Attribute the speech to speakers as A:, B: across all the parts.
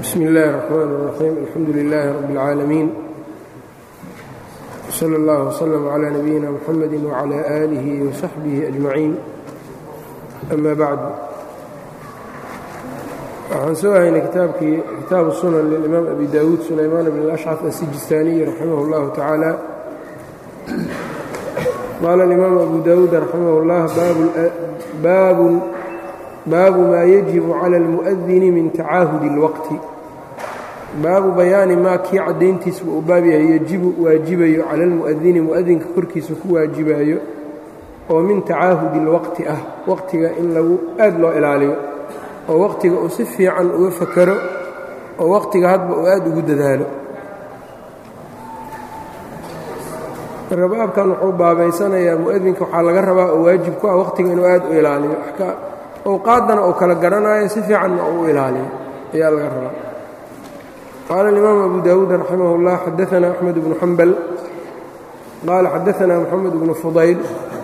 A: bsmi اllahi الرحmn الرaxيim alxamdu لilaahi rab اlcaalamiin slى اllah وslm عlى nabiyina mxamedi وعlى آlih وsaxbih أجmaciin ama bacd waxaan soo haynay kitaabkii kitaabu sunan lilimaam abi dawuud sulaymaan bn اlأshcaf asijistaaniyi raximah اllahu tacaala qaala اlimaam abu dawuud raximah اllah baabu maa yajibu cala اlmuؤdini min tacaahudi اlwaqti baabu bayaani maa kii caddayntiisba uu baab yahay yejibu waajibayo cala almu'adini mu'adinka korkiisa ku waajibayo oo min tacaahudi اlwaqti ah waqtiga in lagu aad loo ilaaliyo oo waqtiga uu si fiican uga fakaro oo waqtiga hadba uu aad ugu dadaalo marka baabkan wuxuu baabaysanayaa mu'adinka waxaa laga rabaa oo waajib ku ah waqtiga inuu aad u ilaaliyo awqaaddana uu kala garanayo si fiicanna uu u ilaaliyo ayaa laga rabaa qaala الimaam abu dawuud raximah اllah xadaثna axmed bnu xambal qaala xadaثna moxamed bnu fudayl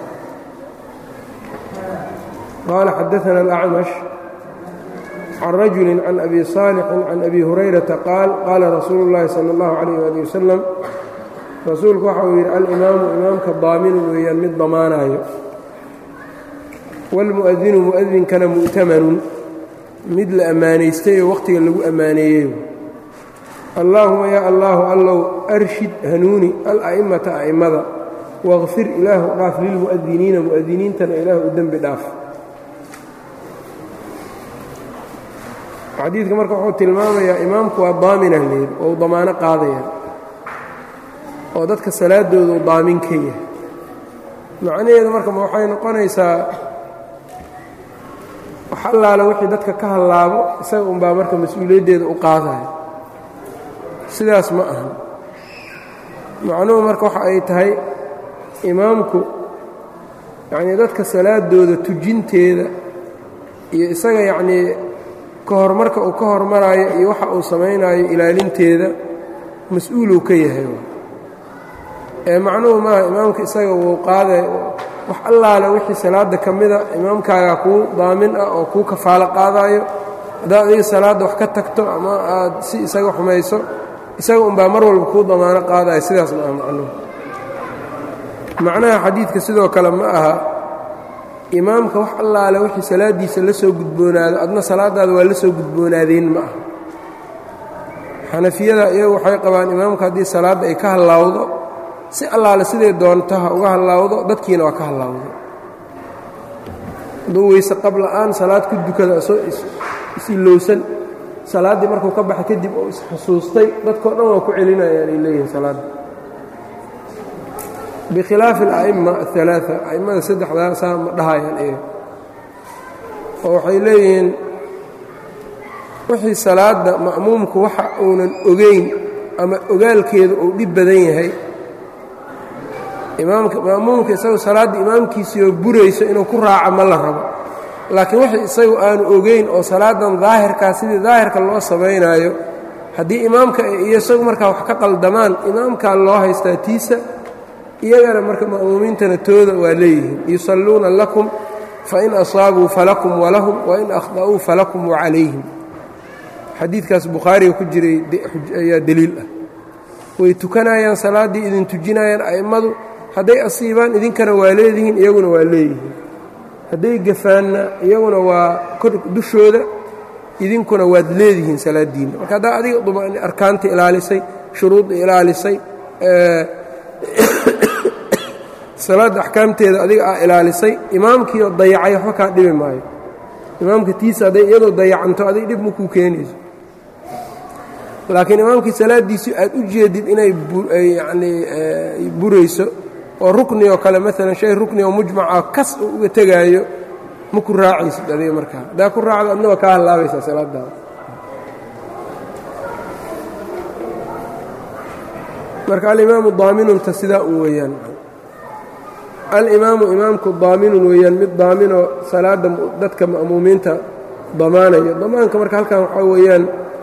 A: qaala xadaثna اlأcmash can rajuli can abi صaalixin can abi hurayrata qaal qaala rasuulu اllahi salى اllahu عalيyh ali wasalam rasuulku waxa uu yidhi alimaamu imaamka daaminu weeyaan mid damaanayo wاlmu'adinu mu'adinkana mu'tamanun mid la ammaanaystay oo waqtiga lagu ammaaneeyey allaahuma yaa allaahu allow arshid hanuuni ala'imata a'immada waqfir ilaahu dhaaf lilmu'adiniina mu'adiniintana ilaahu u dembi dhaaf xadiidka marka wuxuu tilmaamayaa imaamku waa daaminah leed oo u damaano qaadaya oo dadka salaadoodu daamin ka yahay macnaheedu marka ma waxay noqonaysaa wax allaale wixii dadka ka hallaabo isaga unbaa marka mas-uuliyaddeeda u qaadaya sidaas ma aha macnuhu marka waxa ay tahay imaamku yacnii dadka salaadooda tujinteeda iyo isaga yacnii ka hormarka uu ka hormaraayo iyo waxa uu samaynayo ilaalinteeda mas-uuluu ka yahay ee macnuhu maaha imaamka isaga wuu qaada wax allaale wixii salaadda ka mida imaamkaaga kuu daamin ah oo kuu kafaalo qaadaayo haddaad adiga salaadda wax ka tagto ama aad si isaga xumayso isaga unbaa mar walba kuu damaano qaadaya sidaas ma aha macnuhu macnaha xadiidka sidoo kale ma aha imaamka wax allaale wixii salaaddiisa la soo gudboonaado adna salaadaada waa la soo gudboonaadeen ma aha xanafiyada iyagu waxay qabaan imaamka haddii salaadda ay ka hallaawdo si allaale siday doonto ha uga hallaawdo dadkiina waa ka hallaawdo hadduu weyse qabla'aan salaad ku dukada isoo is-ilowsan salaaddii markuu ka baxay kadib oo isxusuustay dadkao dhan waa ku celinayaan ay leeyihiin salaadda bikhilaafi ala'imma aalaaa a'immada saddexdaa saa ma dhahayaan iyaga oo waxay leeyihiin wixii salaadda ma'muumku waxa uunan ogeyn ama ogaalkeedu uu dhib badan yahay imaamka ma'muumka isagu salaadda imaamkiisiioo burayso inuu ku raaco ma la rabo laakiin wixii isagu aanu ogeyn oo salaadan daahirkaa sidii daahirka loo samaynaayo haddii imaamka iyo isagu markaa wax ka qaldamaan imaamkaa loo haystaa tiisa iyagana marka ma'muumiintana tooda waa leeyihiin yusalluuna lakum fain asaabuu falakum walahum wain akhda'uu falakum wacalayhim xadiidkaas bukhaariga ku jiray ayaa deliil ah way tukanayaan salaaddii idin tujinayaan a'immadu hadday asiibaan idinkana waa leedihiin iyaguna waa leeyihiin hadday gafaanna iyaguna waa kor dushooda idinkuna waad leedihiin salaaddiinna marka haddaa adiga arkaanta ilaalisay shuruudda ilaalisay salaadda axkaamteeda adiga aa ilaalisay imaamkiioo dayacay waxba kaa dhibi maayo imaamka tiisa hadday iyadoo dayacanto adig dhib ma kuu keenayso laakiin imaamkii salaaddiisu aad u jeedid inay yanii burayso oo rukni oo kale maalan shay rukni oo mujmaca kas uu uga tegaayo ma ku raacaysid adiga markaa haddaa ku raacdo adna waa kaa hallaabaysaa salaadaada marka alimaamu daaminunta sidaa u weeyaan alimaamu imaamku daaminun weeyaan mid daaminoo salaadda dadka ma'muumiinta damaanayo damaanka marka halkan waxaa weeyaan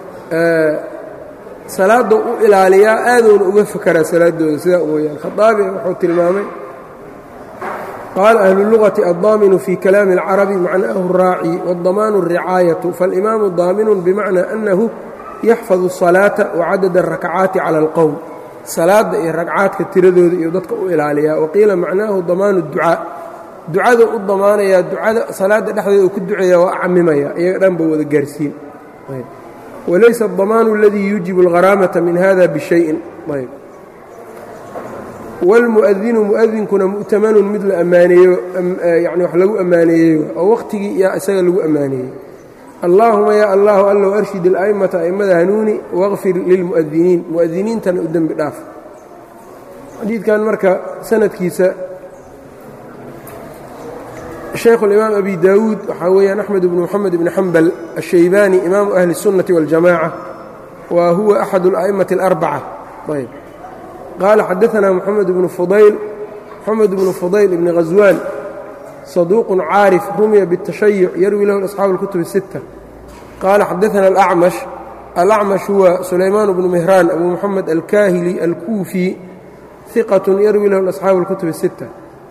A: salaadda u ilaaliyaa aaduuna uga fakaraa salaaddooda sidaa u weeyaan khaaabi wuxuu tilmaamay qaala ahlu اlugati addaaminu fii kalaami اlcarabi macnaahu الraaci wاddamaanu الricaayatu faاlimaamu daaminun bimacnaa annahu yaxfadu الصalaaةa wacadada الrakcaati calى اlqowm salaada iyo ragcaadka tiradooda iyo dadka u ilaaliyaa waqiila macnaahu damaanu الducaa ducada u damaanayaa ducada salaada dhexdeeda uu ku duceeya waa camimaya iyaga dhan ba wada gaarsiin walaysa الdamaanu اladii yuujibu اlgharaamata min hada bشhayin wاlmu'adinu mu'adinkuna mu'tamanun mid la ammaaneeyo yani wax lagu ammaaneeyey oo wakhtigii yaa isaga lagu ammaaneeyey allaahuma yaa allahu allow arshid اla'imata a'immada hanuuni waqfir lilmu'adiniin mu'adiniintana u dembi dhaaf xadiidkan marka sanadkiisa shaykhu اlimaam abi daawuud waxaa weeyaan axmed bnu moxamed bni xambal الshaybaani imaamu ahli الsunnati wاljamaca wa huwa axad اla'imati اlarbaca ayb qaala xadaثna moxamed bnu fudayl moxamed bnu fudayl ibni ghaswaan صaduuq caarif rumiya bالtashayuc yarwi lahu asxaabu اlkutub الsitta qaala xadaثna alأcmash alأcmash huwa sulaymaan bnu mihraan abu moxamed alkaahili alkuufi iqat yarwi lahu asxaabu اlkutub الsitta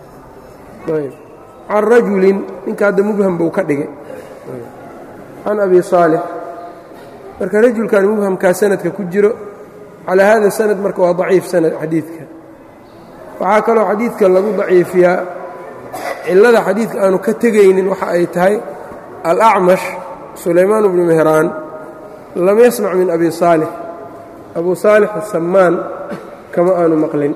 A: can rajulin ninka hadda mubham buu ka dhigay can abi saalix marka rajulkan mubhamkaa sanadka ku jiro calaa hada sanad marka waa daciif sanad xadiidka waxaa kaloo xadiidka lagu daciifiyaa cillada xadiidka aanu ka tegaynin waxa ay tahay alacmash sulaymaan bnu mehraan lam yasmac min abi saalix abu saalix asamaan kama aanu maqlin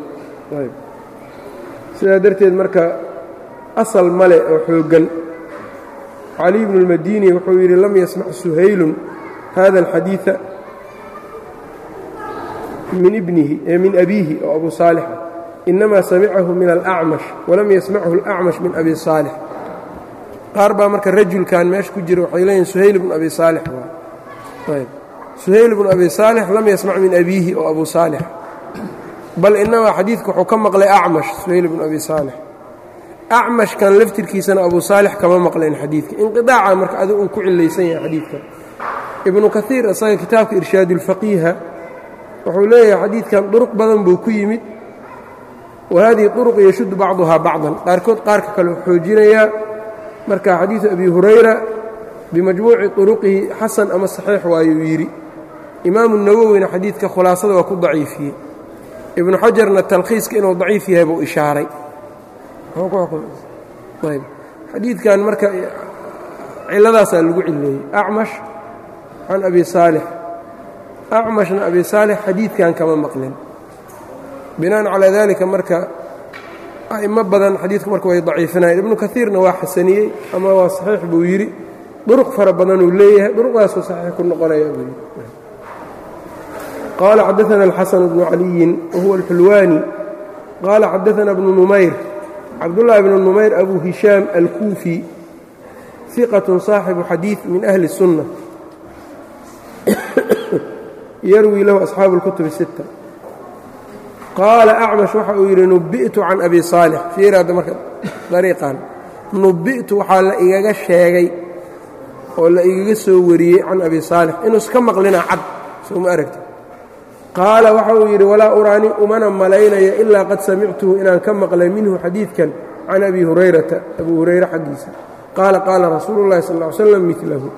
A: sidaa darteed marka asal male oo xooggan caliy bnu اlmadini wuxuu yidhi lam yasmac suhaylun hada alxadiiثa min ibnihi ee min abiihi oo abu saalix ah inamaa samicahu min alacmash walam yasmachu alacmash min abi saalix qaar baa marka rajulkan meesha ku jira waxay leeyihin suhayl bnu abi saalix waa suhayl bnu abi saalix lam yasmac min abiihi oo abu saalix bal inamaa xadiidka wuxuu ka maqlay acmash suhayl bnu abi saalix acmashkan laftirkiisana abu saalix kama maqleen xadiidka inqiaaca marka adi uu ku cilaysan yahay xadiidka ibnu kaiir isaga kitaabka irshaad ulfaqiiha wuxuu leeyahay xadiidkan duruq badan buu ku yimid wa hadihi duruq yashuddu bacduhaa bacdan qaarkood qaarka kale u xoojinayaa marka xadiidu abi hurayra bimajmuuci turuqihi xasan ama saxiix waayuu yidhi imaamu nawowina xadiidka khulaasada waa ku daciifiyey ibnu xajarna talkhiiska inuu daciif yahay buu ishaaray ayb xadiidkan marka ciladaasaa lagu cileeyey acmash can abi saalix acmashna abi saalix xadiidkan kama maqlin binaan calaa dalika marka a'imo badan xadiidku marka way daciifinayeen ibnu kaiirna waa xasaniyey ama waa saxiix buu yidhi duruq fara badanuu leeyahay duruqdaasuu saxiix ku noqonaya buu yidhi qaala xadaana alxasan bnu caliyin wahuwa alxulwaani qaala xadaana bnu numayr cabdullaahi bnu numayr abu hishaam alkuufi iqatun saaxibu xadiid min ahli الsunna yarwi lahu asxaabu اlkutub الsitta qaala acmash waxa uu yidhi nubi'tu can abi saalix fiiraadda marka dariiqan nubi'tu waxaa la igaga sheegay oo la igaga soo wariyey can abi saalix inuuska maqlina cad soo ma aragti qaala waxa uu yidhi walaa uraani umana malaynaya ilaa qad samictuhu inaan ka maqlay minhu xadiidkan can abi hurayrata abu hurayre xaggiisa qaala qaala rasuulu اllahi sal ly slam milahu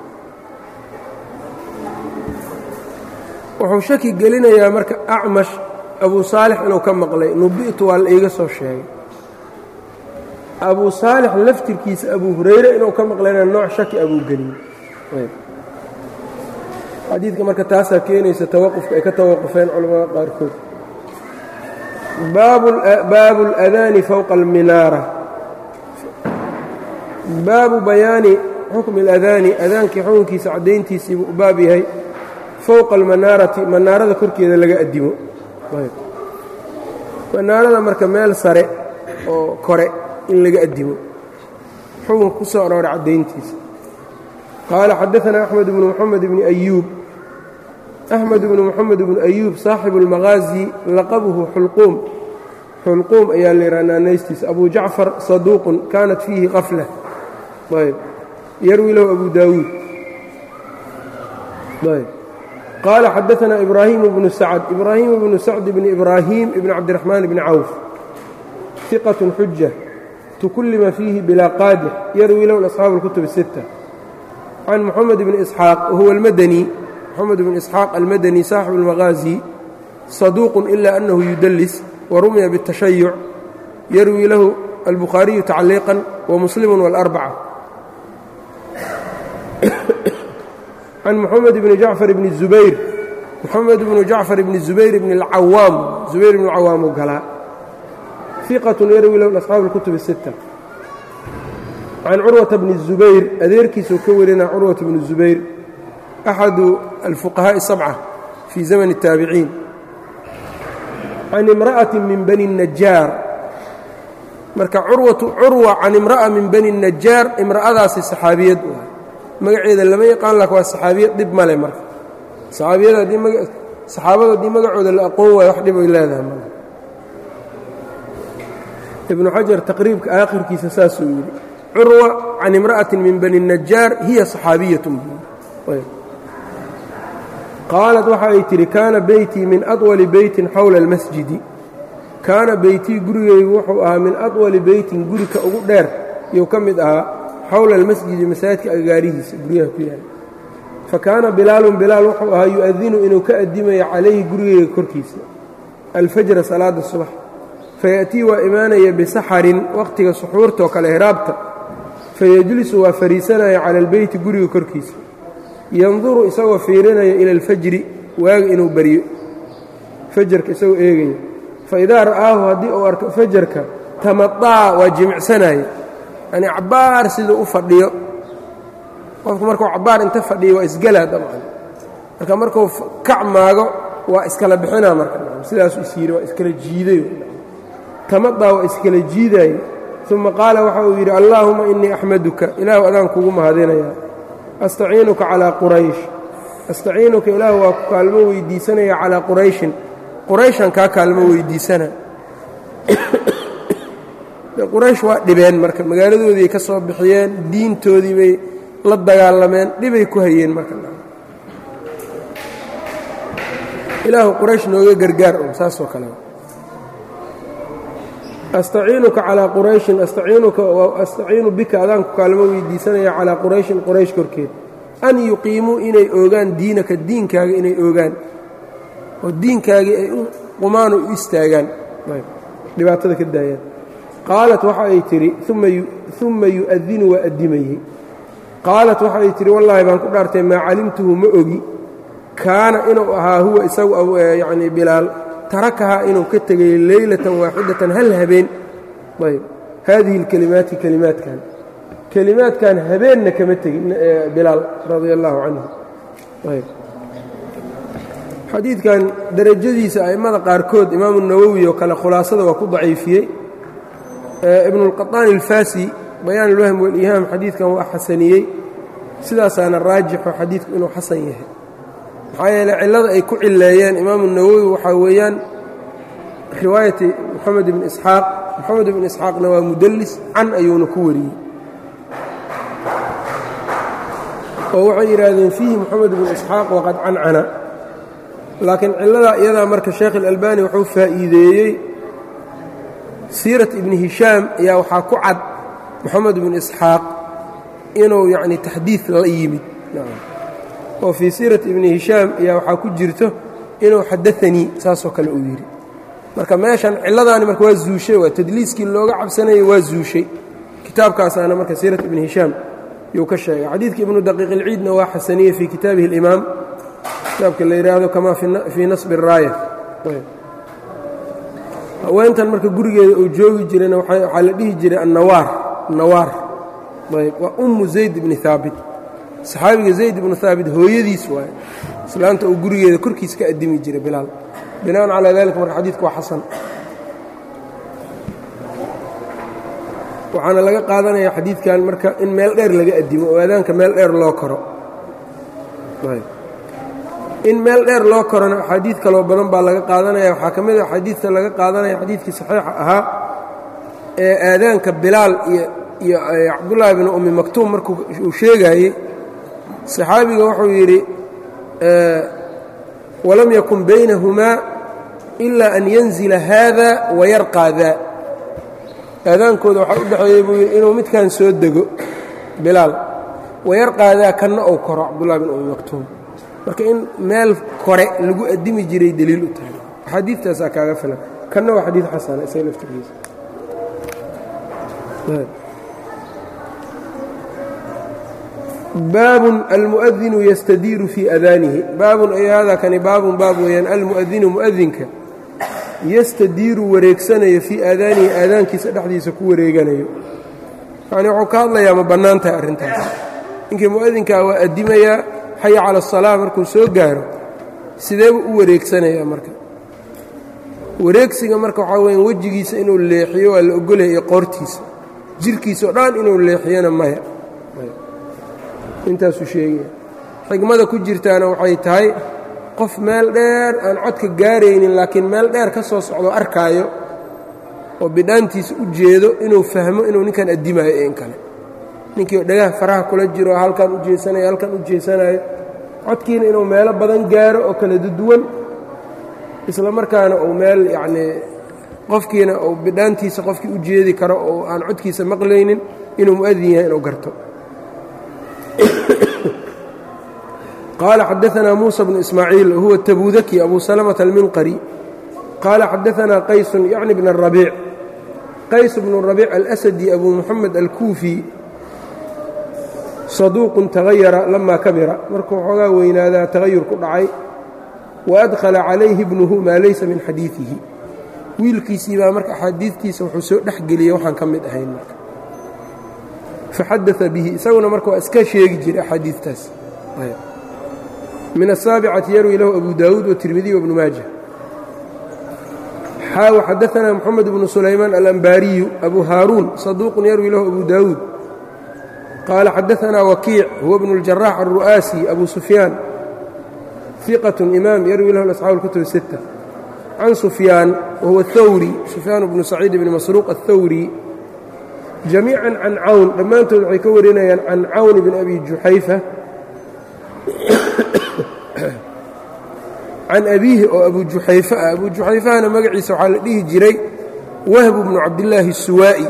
A: wuxuu shaki gelinayaa marka acmash abu saalix inuu ka maqlay nubi'tu waa la iiga soo sheegay abu saalix laftirkiisa abu hurayre inuu ka maqlayna nooc shaki abuu geliyey xadiidka marka taasaa keenaysa tawaqufka ay ka tawaqufeen culamada qaarkood baabu اladaani fowqa alminaara baabu bayaani xukmi اladaani adaankii xukunkiisa caddayntiisiibuu u baab yahay fowqa almanaarati manaarada korkeeda laga addimo manaarada marka meel sare oo kore in laga addimo xukunka ku soo arooray caddayntiisa qaala xadaثna axmed bnu moxamed bni ayuub axmed bnu moxamed bnu ayuub saaxibu اlmaqaazi laqabuhu xulquum xulquum ayaa la yidhaha naanaystiisa abu jacfar saduuqun kaanat fiihi qafla ayb yarwi lahu abu daawuud ayb qaala xadaثna ibraahimu bnu sacd ibraahimu bnu sacd bni ibraahim ibni cabdiraxmaan bni cawf iqat xuja tukullima fiihi bilaa qaadix yarwi lahu asxaabu اlkutub الsitta can moxamed bni isxaaq wahuwa almadani moxamed bn isxaaq almadani saaxibu اlmaqaazi saduuq ila anahu yudlis warumiya bالtashayuc yarwi lahu albukhaariyu tacliiqan wamuslimu wاlarbaca can moxamed bni jacfar bni zubayr moxamed bnu jacfar bni zubayr bni اlcawaam zubayr bn cawaam u galaa iqatun yarwi lahu asxaabu اlkutub الsita can curwata bni الzubayr adeerkiisuu ka warina curwata bni الzubayr axadu alfuqahaaءi الsabca fii zamani الtaabiciin can imra'ati min bani الnajaar marka curwatu curwa can imra'a min bani الnajaar imra'adaasi saxaabiyad waay magaceeda lama yaqaan lak waa saxaabiyad dhib male marka saxaabada haddii magacooda la aqoon waayo wax dhib ay leedahay male ibnu xajar taqriibka aakhirkiisa saasuu yidhi curwa can imra'ati min bani الnajaar hiya صaxaabiyat qaalat waxa ay tidhi kaana beytii min aطwali beytin xowla اlmasjidi kaana beytii gurigaygu wuxuu ahaa min aطwali beytin gurika ugu dheer yuu ka mid ahaa xowla almasjidi masaajidka agaarihiisa guryaha ku yaala fa kaana bilaalun bilaal wuxuu ahaa yu-adinu inuu ka addimayo calayhi gurigayga korkiisa alfajra salaada subax fayaأtii waa imaanaya bisaxarin wakhtiga suxuurtaoo kale hiraabta fayajlisu waa fariisanaya cala albeyti guriga korkiisa yanduru isagoo fiirinaya ila alfajri waaga inuu baryo fajarka isagoo eegaya faidaa ra'aahu haddii uu arko fajarka tamadaa waa jimicsanaya yani cabbaar siduu u fadhiyo qofku markuu cabbaar inta fadhiyo waa isgelaa dabcan marka markuu kac maago waa iskala bixinaa marka sidaasuu is yidhi waa iskala jiiday tamadaa waa iskala jiidaaye uma qaala waxa uu yidhi allaahuma innii axmaduka ilaahu adaan kugu mahadinayaa astaciinuka calaa quraysh astaciinuka ilaahu waa ku kaalmo weydiisanaya calaa qurayshin qurayshan kaa kaalmo weydiisana quraysh waa dhibeen marka magaaladoodii ay ka soo bixiyeen diintoodii bay la dagaalameen dhibay ku hayeen marka ilaahu quraysh nooga gargaar un saasoo kale astaciinuka calaa qurayshin astaciinuka astaciinu bika adaan ku kaalmo weydiisanaya calaa qurayshin quraysh korkeed an yuqiimuu inay oogaan diinaka diinkaaga inay oogaan oo diinkaagii ay u qumaan u istaagaan dhibaatada ka daayaan qaalat waxa ay tidhi uma yu'adinu waa addimayey qaalat waxa ay tidhi wallaahi baan ku dhaartay maa calimtuhu ma ogi kaana inuu ahaa huwa isagu yacnii bilaal tarakahaa inuu ka tegay leylatan waaxidatan hal habeen ayb haadihi اlkelimaati kelimaadkan kelimaadkan habeenna kama tegin bilaal radia allahu canhu ayb xadiidkan derajadiisa a'immada qaarkood imaamu nawowi oo kale khulaasada waa ku daciifiyey ibnu اlqaطaani اlfasi bayaan اlwahm wاlihaam xadiidkan waa xasaniyey sidaasaana raajixo xadiidku inuu xasan yahay maxaa yeele cillada ay ku cileeyeen imaamu nawowi waxaa weeyaan riwaayati moxamed ibn isxaaq moxamed ibn isxaaqna waa mudallis can ayuuna ku wariyey oo waxay yidhaahdeen fiihi moxamed ibn isxaaq waqad cancana laakiin cilladaa iyadaa marka sheekh اlalbani wuxuu faa'iideeyey siirat ibni hishaam ayaa waxaa ku cad moxamed ibn isxaaq inuu yacni taxdiid la yimid oo fii siirat ibni hishaam ayaa waxaa ku jirto inuu xadaanii saasoo kale uu yidhi marka meeshan cilladaani marka waa zuushay waa tadliiskii looga cabsanayay waa zuushay kitaabkaasaana marka siirat ibni hishaam yuu ka sheegay xadiidka ibnu daqiiq ilciidna waa xasaniyey fii kitaabihi اlimaam kitaabka la yidhaahdo kamaa fii nasbi الraaya haweentan marka gurigeeda uu joogi jirayna waxaa la dhihi jiray annawaar nawaar ayb waa ummu zayd ibni haabit saxaabiga zayd ibnu haabit hooyadiis waaye islaanta uu gurigeeda korkiis ka addimi jiray bilaal binaan calaa dalika marka xadiidku waa xasan waxaana laga qaadanaya xadiidkan marka in meel dheer laga addimo oo aadaanka meel dheer loo koro in meel dheer loo korona axaadiid kaloo badan baa laga qaadanaya waxaa ka mid a axaadiidta laga qaadanaya xadiidkii saxiixa ahaa ee aadaanka bilaal iyo iyo cabdullaahi binu ummi maktuum markuu uu sheegaayey saxaabiga wuxuu yidhi walam yakun baynahumaa ilaa an yanzila haada wayarqaa daa aadaankooda waxaa u dhexeeyey buu yidhi inuu midkan soo dego bilaal wayarqaa daa kanna uu koro cabdullahi binu ummi maktuum marka in meel kore lagu addimi jiray deliil u tahay axaadiidtaasaa kaaga filan kanna waa xadiid xasana isaga laftirkiisa baabun almu'adinu yastadiiru fii adaanihi baabun ay haadaa kani baabun baab weeyaan almu'adinu mu'adinka yastadiiru wareegsanayo fii aadaanihi aadaankiisa dhexdiisa ku wareeganayo yacni wuxuu ka hadlayaa ma bannaan tahay arrintaas ninkii mu'adinkaa waa addimayaa xaya cala asalaa markuu soo gaaro sideebuu u wareegsanayaa marka wareegsiga marka waxaa weya wejigiisa inuu leexiyo waa la ogolaya iyo qoortiisa jirkiisa oo dhan inuu leexiyona maya intaasuu sheegaya xigmada ku jirtaana waxay tahay qof meel dheer aan codka gaaraynin laakiin meel dheer ka soo socdo arkaayo oo bidhaantiisa u jeedo inuu fahmo inuu ninkan addimayo in kale ninkii dhagaha faraha kula jiro halkan u jeesanayo halkan u jeesanayo codkiina inuu meelo badan gaaro oo kala duwan isla markaana uu meel yacnii qofkiina uu bidhaantiisa qofkii u jeedi karo oo aan codkiisa maqlaynin inuu mu'adin yahay inuu garto qaala xadaanaa muusa bnu ismaaciil huwa tabudaki abu salamata alminqari qaala xadaanaa qaysun yacni bn arabiic qays bnu rabiic alasadi abu muxamed alkuufi saduuqun tagayara lama kabira markuu xoogaa weynaadaa tagayur ku dhacay waadkhala calayhi ibnuhu maa laysa min xadiiihi wiilkiisii baa marka axaadiidtiisa wuxuu soo dhex geliyey waxaan ka mid ahayn marka faxadaa bihi isaguna marka waa iska sheegi jiray axaadiidtaas min asaabicati yarwi lahu abu daawuud watirmidiy wabnu maaja xaaw xadaanaa moxamed bnu sulaymaan alambaariyu abu haaruun saduuqun yarwi lahu abu daawuud qaala xadaanaa wakiic huwa bnu اljarax alru'aasi abu sufyaan ثiqة imaam yarwi lahu asxaabu اlkutub الsiتة can sufyaan wahuwa اthawri sufyaan bnu saciid bni masruuq aلthawri jamiica can cawn dhammaantood waxay ka warinayaan can cawn bn abi juxayfa can abiihi oo abu juxayfa ah abu juxayfahana magaciisa waxaa la dhihi jiray wahbu bnu cabdillaahi الsuwaa'i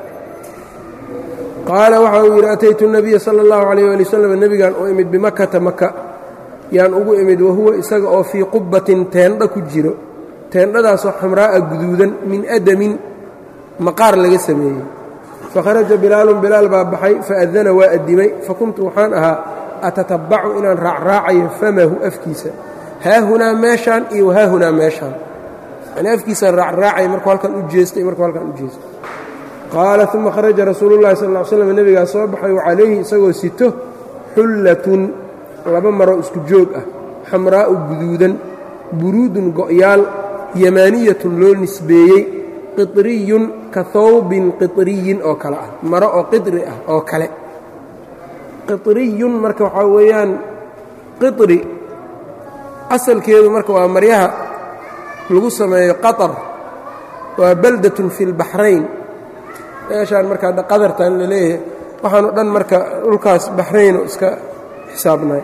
A: qaala waxa uu yidhi ataytu الnabiya salى اllahu عalيyه ali wslam nebigan u imid bimakata maka yaan ugu imid wahuwa isaga oo fii qubbatin teendha ku jiro teendhadaasoo xamraa'a guduudan min adamin maqaar laga sameeyey fakharaja bilaalun bilaal baa baxay faadana waa addimay fakuntu waxaan ahaa atatabbacu inaan raacraacayo famahu afkiisa haahunaa meeshaan iyo wahaahunaa meeshaan yani afkiisaan raacraacaya markuu halkan u jeestay markuu halkan u jeestay qaala uma kharaja rasuulu llahi sal ll ly slam nebigaa soo baxay wacalayhi isagoo sito xullatun laba maro isku joog ah xamraa'u guduudan buruudun go'yaal yamaaniyatun loo nisbeeyey qiطriyun ka hawbin qiطriyin oo kale ah maro oo qidri ah oo kale qiطriyun marka waxaa weeyaan qiطri asalkeedu marka waa maryaha lagu sameeyo qaطar waa baldatun fi اlbaxrayn meeshaan marka hadda qadartan la leeyahay waxaanoo dhan marka dhulkaas baxrayno iska xisaabnay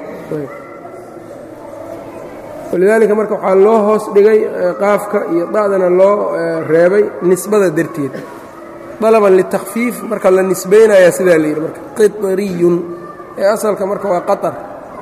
A: walidaalika marka waxaa loo hoos dhigay qaafka iyo da'dana loo reebay nisbada darteed dalaban litakfiif marka la nisbaynayaa sidaa la yidhi marka qiطriyun ee asalka marka waa qaطar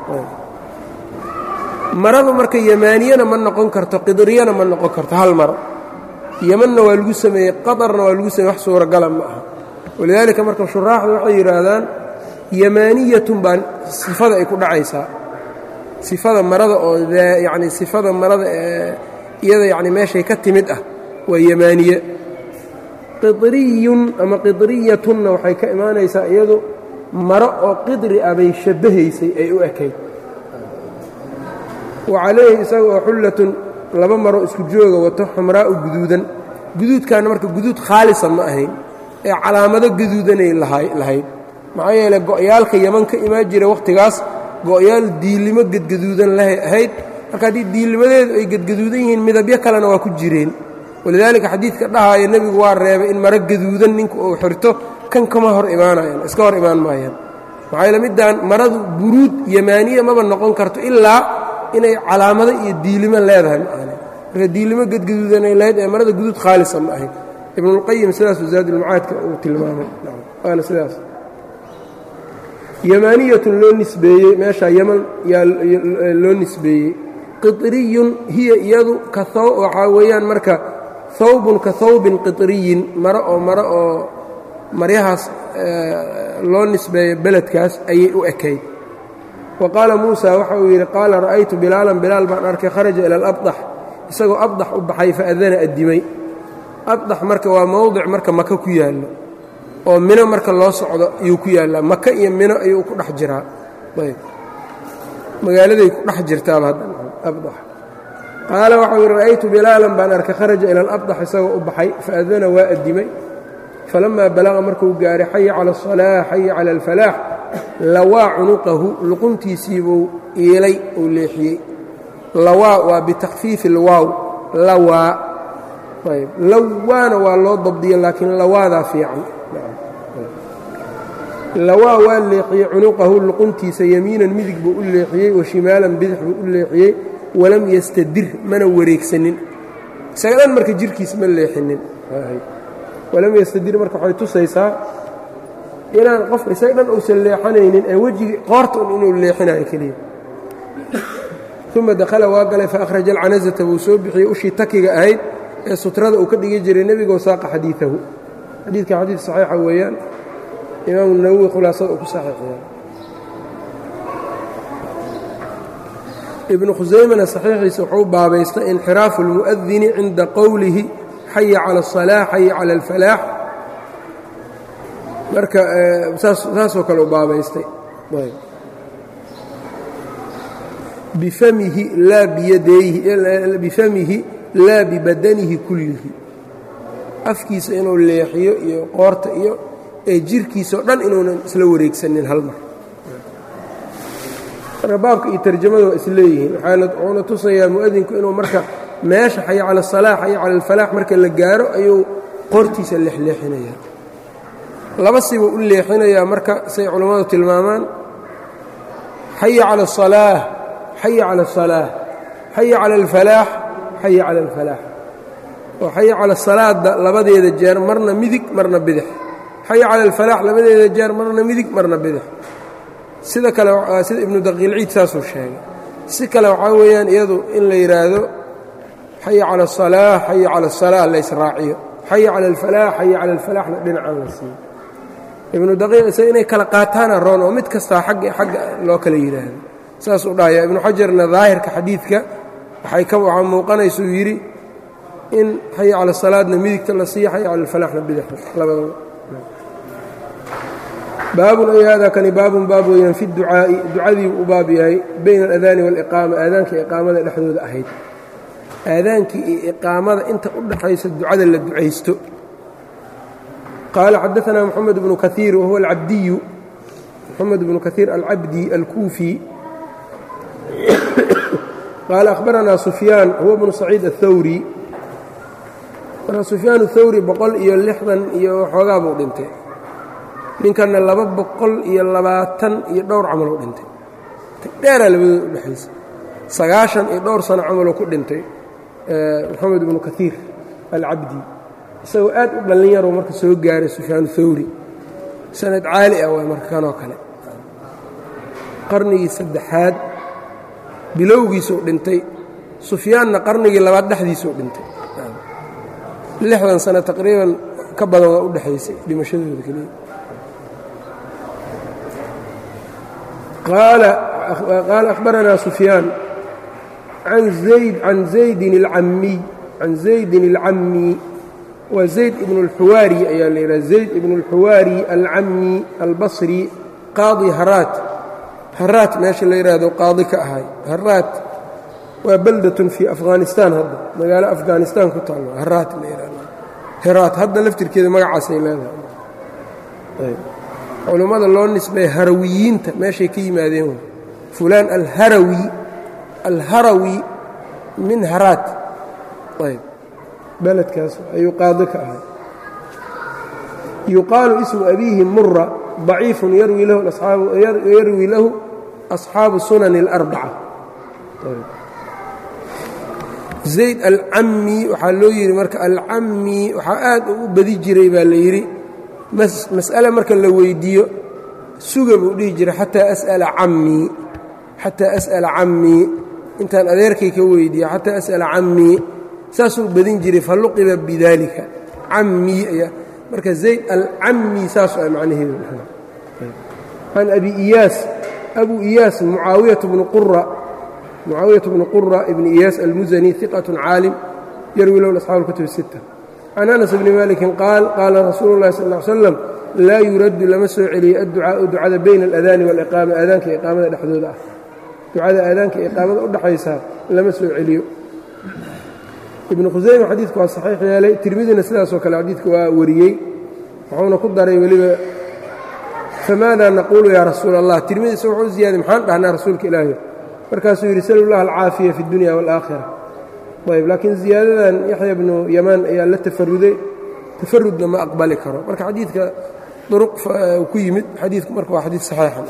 A: maradu marka yamaaniyana ma noqon karto qidriyana ma noqon karto hal maro yemanna waa lagu sameeyey qaطarna waa lagu sameyey wax suuragala ma aha walidaalika marka shuraaxdu waxay yidhaahdaan yamaaniyatun baa sifada ay ku dhacaysaa sifada marada oo yacni sifada marada ee iyada yacni meeshay ka timid ah waa yamaaniye qidriyun ama qidriyatunna waxay ka imaanaysaa iyadu maro oo qidri ah bay shabbahaysay ay u ekayd wa calayhi isaga oo xullatun laba maro isku jooga wato xamraa'u guduudan guduudkaana marka guduud khaalisa ma ahayn ee calaamado gaduudanay lahayd maxaa yeele go'yaalka yaman ka imaan jira wakhtigaas go'yaal diilimo gedgaduudan lahay ahayd marka haddii diilnimadeedu ay gedgaduudan yihiin midabyo kalena waa ku jireen walidaalika xadiidka dhahaaya nebigu waa reebay in maro gaduudan ninku uu xirto kan kama hor imaanayaan iska hor imaan maayaan maxaa yeele middaan maradu buruud yamaaniya maba noqon karto ilaa inay calaamado iyo diilimo leedahay maaane marka diilimo gedgaduudanay lahayd ee marada guduud khaalisa ma ahayd ibnulqayim sidaasuu zaadulmacaadka uu tilmaamay waana sidaas yamaaniyatun loo nisbeeyey meeshaa yaman yaa loo nisbeeyey qiطriyun hiya iyadu ka waxaa weeyaan marka hawbun ka hawbin qiطriyin maro oo maro oo maryahaas loo nisbeeyo beledkaas ayay u ekayd wa qaala muusa waxa uu yidhi qaala ra'aytu bilaalan bilaal baan arkay kharaja ila alabdax isagoo abdax u baxay faadana addimay abdax marka waa mowdic marka maka ku yaallo oo mino marka loo socdo ayuu ku yaallaa maka iyo mino ayuu ku dhex jiraa ayb magaaladay ku dhex jirtaaba abdax qaala waxau yidhi ra'aytu bilaalan baan arkay kharaja ila alabdax isagoo u baxay faadana waa addimay falamaa balaqa markuu gaaray xaya cala asalaax xaya cala alfalaax lawaa cunuqahu luquntiisiibuu iilay uu leexiyey lawaa waa bitakfiifi lwaaw lawaa ayb lawaana waa loo dabdiya laakiin lawaadaa fiican lawaa waa leexiyey cunuqahu luquntiisa yamiinan midig buu u leexiyey wa shimaalan bidix buu u leexiyey walam yastadir mana wareegsanin isaga dhan marka jirkiis ma leexinin walam yastadir marka waxay tusaysaa inaan qofka isaga dhan uusan leexanaynin ee wejigii qoorta un inuu leexinayo keliya uma dakhala waa galay faahraja alcanazata buu soo bixiyey ushii takiga ahayd ee sutrada uu ka dhigi jiray nebigoo saaqa xadiiahu xadiidka xadiid saxiixa weeyaan imaamu nawowi khulaasada uu ku saxiixiyay ibnu khusaymana saxiixiisa wuxuu baabaystay inxiraafu اlmu'adini cinda qowlihi xaya cala الصalaax xaya cala اlfalaax marka saasoo kale u baabaystay bifamihi laa biyadayhi bifamihi laa bibadanihi kullihi afkiisa inuu leexiyo iyo qoorta iyo ee jirkiisao dhan inuunan isla wareegsanin hal mar marka baabka iyo tarjamada waa isleeyihiin wuxuuna tusayaa mu'adinku inuu marka meesha xaya cala asalaax xaya cala alfalaax marka la gaaro ayuu qoortiisa leexleexinayaa laba sibuu u leexinayaa marka say culammadu tilmaamaan xaya cala asalaax xaya cala asalaax xaya cala alfalaax xaya cala alfalaax oo xaya cala salaada labadeeda jeer marna midig marna bidix xaya cala alfalaax labadeeda jeer marna midig marna bidix sida kale sida ibnu daqiilciid saasuu sheegay si kale waxaa weeyaan iyadu in la yidhaahdo xaya cala asalaax xaya cala asalaa la ysraaciyo xaya cala alfalaax xaya cala alfalaaxna dhinacan la siiyo ibnu daqiiq isaga inay kala qaataana roon oo mid kastaa xagga xagga loo kala yidhaahdo saasuu dhahaya ibnu xajarna daahirka xadiidka waxay ka waxaa muuqanaysuu yidhi in xaya cala salaadna midigta la siiyo xaya cala alfalaaxna bidixda labadaba baabun ay hada kani baabun baab weeyaan fi ducaa'i ducadiibu u baab yahay bayna aladaani waaliqaama aadaanka iqaamada dhexdooda ahayd aadaankii iyo iqaamada inta u dhaxaysa ducada la ducaysto qaala xadaanaa moxamed bnu kaiir wahuwa alcabdiyu moxamed bnu kaiir alcabdi alkuufi qaala akhbaranaa sufyaan huwa bnu saciid aلthawri marka sufyaan athawri boqol iyo lixdan iyo xoogaa buu dhintay ninkanna laba boqol iyo labaatan iyo dhowr camaloo dhintay dheeraa labadooda u dhexaysa sagaashan iyo dhowr sano camaloo ku dhintay moxamed ibnu kaiir alcabdi isagoo aad u dhallin yaroo marka soo gaaray sufyaan thawri sanad caali ah waa marka kanoo kale qarnigii saddexaad bilowgiisuu dhintay sufyaanna qarnigii labaad dhexdiisuu dhintay lixdan sano taqriiban ka badan waa u dhexaysay dhimashadooda keliya qaala akhbaranaa sufyaan can zayd can zaydin alcamiy can zaydin alcammi waa zayd ibnu اlxuwaari ayaa la yidhaha zayd ibnu اlxuwaari alcammi albasri qaadi haraat haraat meesha la yidhaahdo qaadi ka ahay haraat waa baldatun fii afghanistaan hadda magaalo afghanistaan ku taallo haraat la yidhahdo heraat hadda laftirkeeda magacaasay leedahay culummada loo nisbay harawiyiinta meeshay ka yimaadeen fulaan alharawi alharawi min haraat ayb beledkaas ayuu qaadi ka ahay yuqaalu ismu abiihi mura ضaciifun yarwi lahu أصxaabu sunan الأrbaca zayd alcammi waxaa loo yidhi marka alcammi waxaa aad ugu badi jiray baa la yidhi mas'ale marka la weyddiiyo suga buu dhihi jiray xataa as'ala cammii xataa as'ala cammii intaan adeerkay ka weydiiya xataa as'ala cammii saasuu badin jiray fa luqiba bidaalika cammii ayaa marka zayd alcammi saasu ay macnaheedu can abi iyaas abu iyaas mucaawiyat bnu qura mucaawiyat bnu qura ibni iyaas almusani iqatun caalim yarwi low asxaabu اlkutub الsita can anas bni malikin qaal qaala rasuulu اllahi sal ا ly slam laa yuraddu lama soo celiyey adducaau ducada bayna aladaani waliqaama aadaanka iqaamada dhexdooda ah ducada aadaanka iqaamada u dhexaysaa lama soo celiyo ibnu khusayma xadiidku waa saxiix yeelay tirmidina sidaasoo kale xadiidka waa wariyey wuxuuna ku daray weliba famaada naquulu yaa rasuula allah tirmidisa wuxuu u ziyaaday maxaan dhahnaa rasuulka ilaahi markaasuu yidhi sal llah alcaafiya fi اdunya wاlaakhira ayb laakiin ziyaadadan yaxya bnu yamaan ayaa la tafaruday tafarudna ma aqbali karo marka xadiidka duruq ku yimid xadiidku marka waa xadiid saxiixan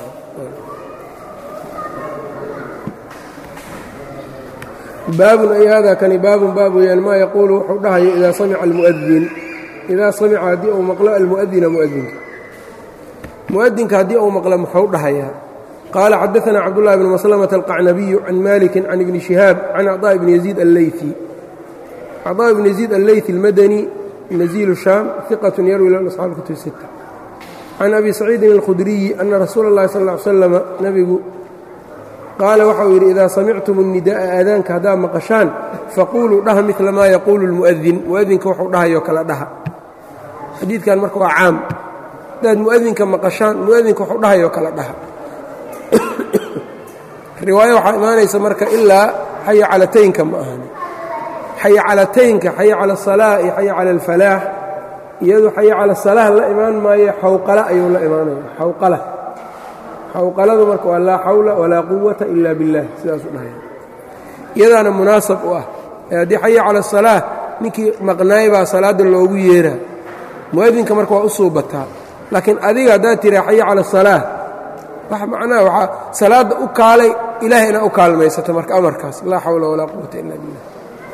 A: baabun ay hada kani baabun baab weyaan maa yaquulu wuxuu dhahayo idaa samica almu'adin idaa samica haddii uu maqlo almu'adina mu'adinka mu'adinka haddii uu maqlo muxuu dhahayaa qaala xadaثna cabdullahi bn maslmة alqacnabiyu can maliki can ibni shihaab can acطاء bni yaziid alleyثi acطاء bni yaziid alleyثi اlmadani nazilu shaam iqaة yarwi lahu asxaabu kutub sita can abi saciidin اlkhudriyi ana rasuula اllahi sal ا ly slama nebigu qaala waxa uu yidhi idaa samictum الnidaءa aadaanka haddaad maqashaan faquuluu dhaha midla maa yaquulu اlmu'adin mu'adinka wuxuu dhahayoo kale dhaha xadiidkan marka waa caam haddaad mu'adinka maqashaan mu'adinka wuxuu dhahayoo kale dhaha riwaayo waxaa imaanaysa marka ilaa xaya calataynka ma ahan xaya calataynka xaya cala asalaa iyo xaya cala alfalaax iyadu xaya cala salaah la imaan maayo xawqala ayuu la imaanaya xawqala xawqaladu marka waa laa xawla walaa quwata ila biاllah sidaasu dhahaya iyadaana munaasab u ah ee haddii xaya cala asalaa ninkii maqnaay baa salaadda loogu yeeraa mu'adinka marka waa u suubataa laakiin adiga haddaad tiraa xaya cala asalaa wax macnaha waxaa salaadda u kaalay ilahay inaa u kaalmaysato marka amarkaas laa xawla walaa quwata ila billah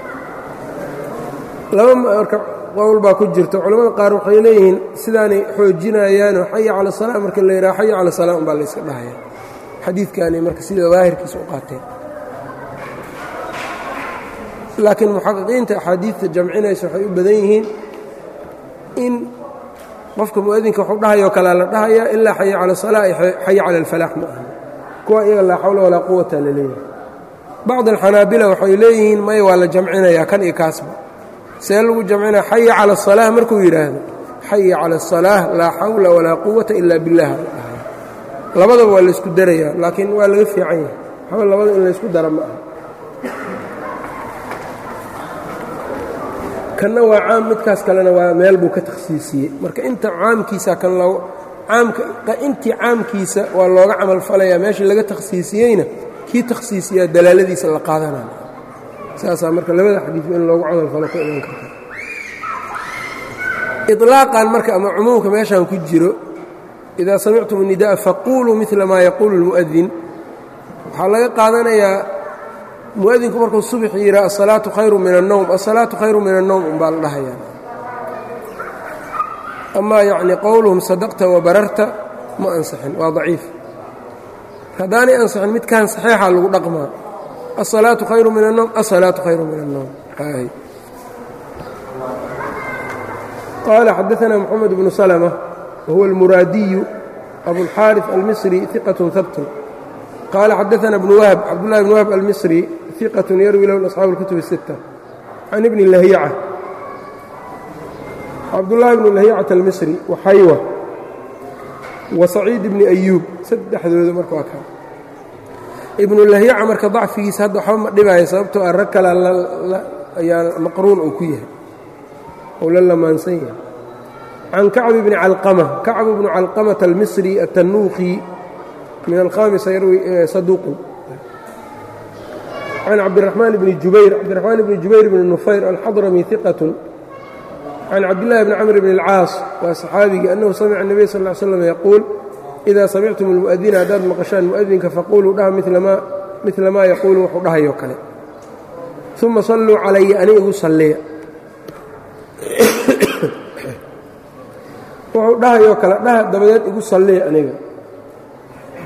A: laba marka qowl baa ku jirta culamada qaar waxay leeyihiin sidaanay xoojinayaanoo xaya cala salaa marka la yidhaha xaya cala salaa umbaa layska dhahaya xadiidkaanay marka sida daahirkiisa u qaateen laakiin muxaqiqiinta axaadiidta jamcinaysa waxay u badan yihiin in qofka mu'adinka waxuu dhahayoo kalea la dhahayaa ilaa xaya cala salaa ay xaya cala alfalaax ma aha kuwa iyaga laa xawla walaa quwata la leeyahay bacd alxanaabila waxay leeyihiin maya waa la jamcinayaa kan iyo kaasba see lagu jamcinaya xaya cala asalaa markuu yidhaahdo xaya cala asalaah laa xawla walaa quwata ila billaah la dhahaya labadaba waa laysku darayaa laakiin waa laga fiican yahay waxba labada in laysku dara ma aha kanna waa caam midkaas kalena waa meel buu ka takhsiisiyey marka inta caamkiisa kan loo caamka intii caamkiisa waa looga camal falayaa meeshii laga takhsiisiyeyna kii takhsiisiyaa dalaaladiisa la qaadanaya saasaa marka labada xadiidba in loogu camal falo ka iman karta iطlaaqan marka ama cumuumka meeshaan ku jiro idaa samictum الnidaءa faquuluu midla maa yaquulu اlmu'adin waxaa laga qaadanayaa muadinku markuu subx yidhaa asalaatu khayru min الnowm asalaatu khayru min الnowm umbaa la dhahayaa amaa yacni qowluhum sadaqta wabararta ma ansixin waa daciif haddaanay ansixin midkaan saxiixa lagu dhaqmaa asalaatu khayru min الnowm asalaatu khayru min الnowm qaala xadaثna mxamed bnu slmة wahuwa اlmuraadiyu abuاlxaariث almisri iqaة habtun qaala xadaثna bnu wahb cabdullahi bn wahb almisri iqaة yarwi lahu asxaabu اlkutub الsiتة can ibni lahyaca cabdullaahi bnu lahyacata almisri waxaywa wa saciid ibni ayuub saddexdooda marka waa kaa ibnu lahyaca marka dacfigiisa hadda waxba ma dhibaayo sababtoo ah rag kala ayaa maqruun uu ku yahay ou la lamaansan yahay can kacbi bni calqama kacbu bnu calqamata almisri atannuuqi min alkhamisa yarwi saduuqun can cabdiraxmaan bni jubayr cabdiraxmaan bni jubayr bni nufayr alxadrami iqatun can cabdillahi bni camr bni اlcaas waa saxaabigii annahu samica الnabiy sal ا ly slam yaquul idaa samictum اlmu'adina haddaad maqashaan mu'adinka faquluu dhaha midla maa yaquulu wuxuu dhahayoo kale uma salluu calaya ani igu salliya wuxuu dhahayoo kale dhaha dabadeed igu salliya aniga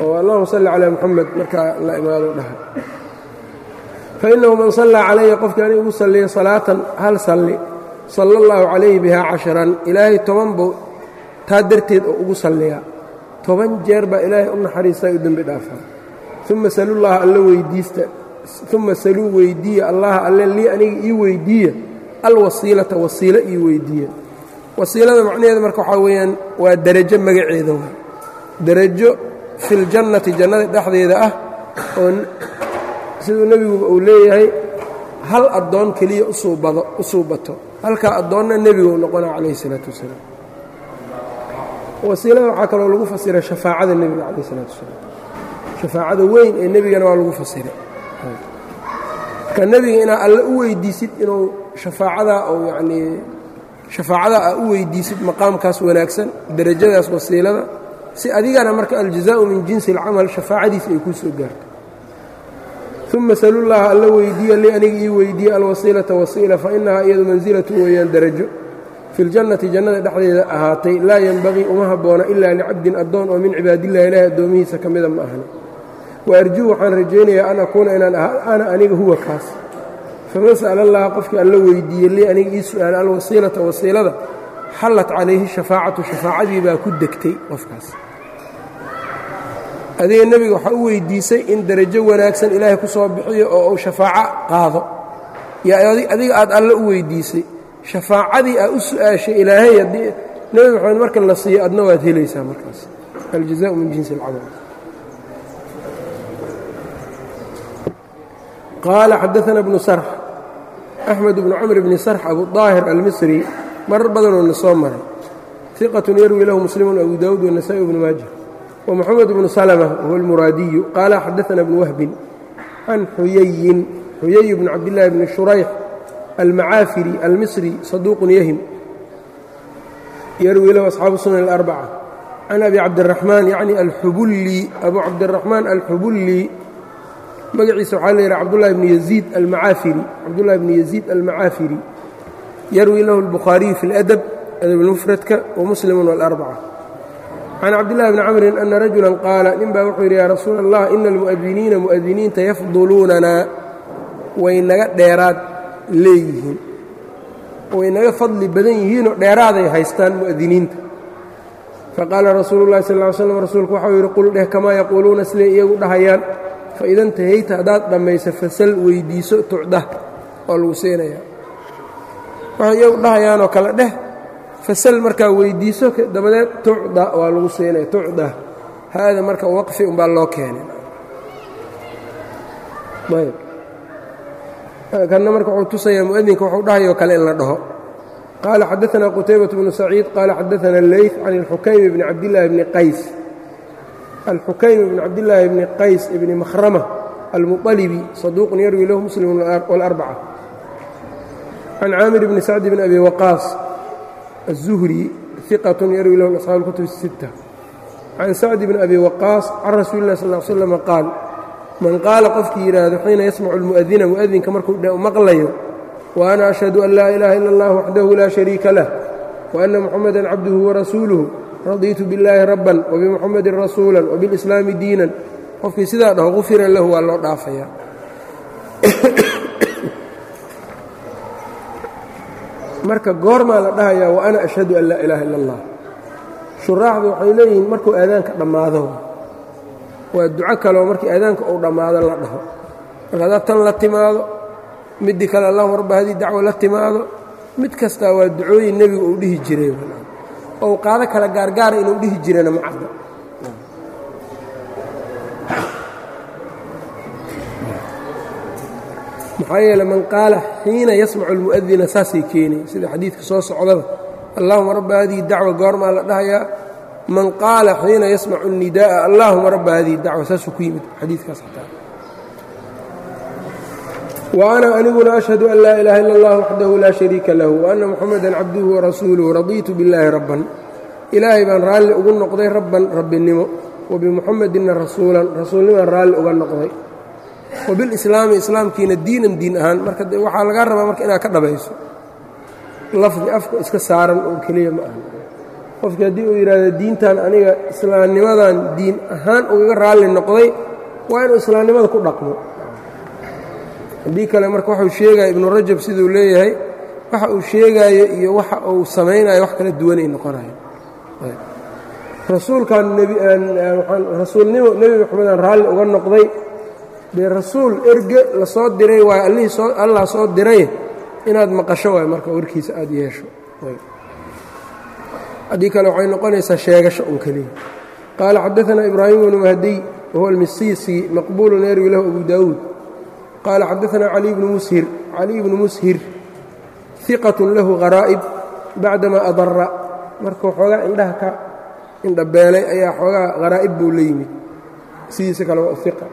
A: oo allahuma salli calaa muxamed markaa la imaado dhaha fainahu man sallaa calaya qofkii ani ugu salliya salaatan hal salli sala allahu calayhi bihaa casharan ilaahay toban buu taa darteed oo ugu salliyaa toban jeer baa ilaahay u naxariistaa u dembi dhaafaa uma salullaha alla weydiista uma saluu weydiiya allaha alle lii aniga ii weydiiya alwasiilata wasiilo ii weydiiya wasiilada macnaheeda marka waxaa weeyaan waa derajo magaceeda waa derajo filjannati jannada dhexdeeda ah oo siduu nebiguba uu leeyahay hal addoon keliya usuubado u suubato halkaa addoonna nebiguu noqona calayhi isalaatu wasalaam wasiilada waxaa kaloo lagu fasiray shafaacada nebiga calayh isalaatu wasalaam shafaacada weyn ee nebigana waa lagu fasiray marka nebiga inaad alle u weydiisid inuu shafaacadaa ou yacnii shafaacadaa aa u weydiisid maqaamkaas wanaagsan derajadaas wasiilada si adigana marka aljazaa'u min jinsi alcamal shafaacadiisa ay kuu soo gaarto uma salullaha alla weydiiya li aniga ii weydiiya alwasiilata wasiila fa inahaa iyadu mansilatu weeyaan derajo fi ljannati jannada dhexdeeda ahaatay laa yenbagii uma habboona ilaa licabdin addoon oo min cibaadillahi ilaahi addoomihiisa ka mida ma ahna wa arjuu waxaan rajaynayaa an akuuna inaan ana aniga huwa kaas faman sa'ala allaha qofkii alla weydiiyey lii aniga ii su'aala alwasiilata wasiilada xallat calayhi shafaacatu shafaacadii baa ku degtay qofkaas adiga nebiga waxaa u weydiisay in derajo wanaagsan ilaahay ku soo bixiyo oo uu shafaaco qaado yo adiga aad alle u weydiisay shafaacadii aa u su'aashay ilaahay haddii nebi maxamed marka la siiyo adna waad helaysaa markaas aljazaءu min jinsi اlcamal qaala xadaثana bnu sarx axmed bnu camr bni sarx abu طaahir almisri marar badanoona soo maray iqaة yarwi lahu muslimu abu dawud wالnasaءi bnu maaja ومxamed bnu slmة whuwa اlmuraadiyu qaala xadaثna bnu wahbin can xuyayin xuyay bn cabdالlahi bni shurayx almacaafiri almisri saduuq yahim yarwi lahu asxaabu sunan اlarbca can abi cabdiraxmaan yacni alxubulli abu cabdiraxmaan alxubulli magaciisa waxaa la yidhaha cabdullahi bni yaziid almacaafiri cabdullahi bni yaziid almacaafiri yarwi lahu اlbukhaariyu fi اladab adabmufradka wamuslimu wاlarbca can cabdillahi bni camrin ana rajula qaala nin baa wuxuu yidhi yaa rasuula allah ina almu'adiniina mu'adiniinta yafduluunanaa way naga dheeraad leeyihiin way naga fadli badan yihiinoo dheeraaday haystaan mu'adiniinta faqaala rasuulu llahi sal ly slam rasuulku waxau yidhi qul dheh kamaa yaquuluuna siday iyagu dhahayaan faida intahayta haddaad dhammayso fasal weyddiiso tucdah waa lagu siinayaa waxay iyagu dhahayaanoo kale dheh fasal markaa weyddiiso dabadeed tucda waa lagu siinaya tucda haada marka waqfi umbaa loo keenay ayb kanna marka wuxuu tusayaa mu'adinka wuxuu dhahayoo kale in la dhaho qaala xadaثna qutaybaة bnu saciid qaala xadaثna اleyث can اlxukaym bni cabdillaahi bni qays alxukaym bni cabdillaahi bni qays bni makhrama almuطalibi saduuqun yarwi lahu muslim wاlarbca can caamir bni sacd bn abi waqaas الزهري ثقة يروي له أصحاب الكتب الستة عن سعد بن أبي وقاص عن رسول الله صلى الله عليه وسلم قال من قال qofkii yidhaahdo xiina yasمع المؤdina مؤdinka markuu maqlayo وأنا أشهد أن لا إله إلا الله وحده لا شhريكa له وأن محمدا عبده ورسuuله رضيت باللahi ربا وبمحمد رسuuلا وبالإسلام ديiنا qofkii sidaa dhaho غufira lahu waa loo dhaafaya marka goormaa la dhahayaa wa ana ashhadu an laa ilaaha ila allah shuraaxdu waxay leeyihiin markuu aadaanka dhammaado waa duco kaleo markii aadaanka uu dhammaado la dhaho marka haddaad tan la timaado middii kale allahuma rabba hadii dacwo la timaado mid kastaa waa ducooyin nebigu uu dhihi jiray ou qaado kala gaargaara inuu dhihi jirana ma cadda maxaa yeele man qaala xiina yasmacu اlmu'adina saasay keenay sida xadiidka soo socdaba allahuma rabba hadihi dacwa goormaa la dhahayaa man qaala xiina yasmacu الnidaaءa allahuma rabba hadihi dacwa saasuu ku yimid xadiidkaas xataa wa ana aniguna ashhadu an laa ilaha ila اllah waxdahu laa shariika lahu waana muxamada cabduhu warasuuluhu radiitu biاllaahi rabban ilaahay baan raalli ugu noqday rabban rabbinimo wabimuxamedina rasuulan rasuulnimaan raalli uga noqday wabilislaami islaamkiina diinan diin ahaan marka waxaa lagaa rabaa marka inaad ka dhabayso lafdi afka iska saaran oo keliya ma aha qofkii haddii uu yidhaahdo diintan aniga islaamnimadan diin ahaan ugaga raalli noqday waa inuu islaamnimada ku dhaqmo haddii kale marka waxuu sheegaya ibnu rajab siduu leeyahay waxa uu sheegaayo iyo waxa uu samaynayo wax kala duwanay noqonayo rasuulkan rasuulnimo nebi maxamedaan raalli uga noqday dee rasuul erge la soo diray waayo allihii soo allah soo diray inaad maqasho waay marka warkiisa aada yeesho haddii kale waxay noqonaysaa sheegasho un keliya qaala xadaثna ibraahim bnu mahdiy wahuwa almisiisi maqbulu yarwi lahu abu daawuud qaala xadaثna cali bnu mushir caliy bnu mushir iqat lahu haraa'ib bacdama adara markuu xoogaa indhaha ka indhabeelay ayaa xoogaa haraa'ib buu la yimid sidiisa kale waa iqa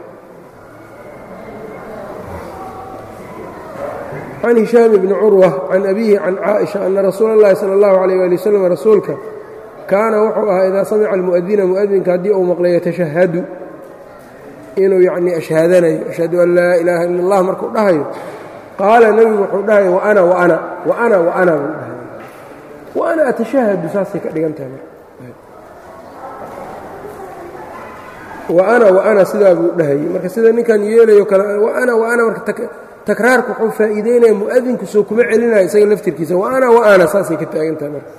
A: can hishaam bni curwa can abiihi can caaئiشha ana rasuula اllahi salى اllahu عalيyه ali waslm rasuulka kaana wuxuu ahaa idaa samica almu'adina mu'adinka haddii uu maqlay yatashahadu inuu yacnii ashhaadanayo ashhadu an laa ilaaha ila اllah markuu dhahayo qaala nebigu wuxuu dhahaya waana waana waana waana buu dhahay waana atashahadu saasay ka dhigan tahay waana waana sidaa buu dhahayey marka sida ninkan yeelayo kale waana waana marka takraarku wuxuu faa'iideynaya mu'adinku soo kuma celinayo isaga laftirkiisa waana waana saasay ka taagan tahay marka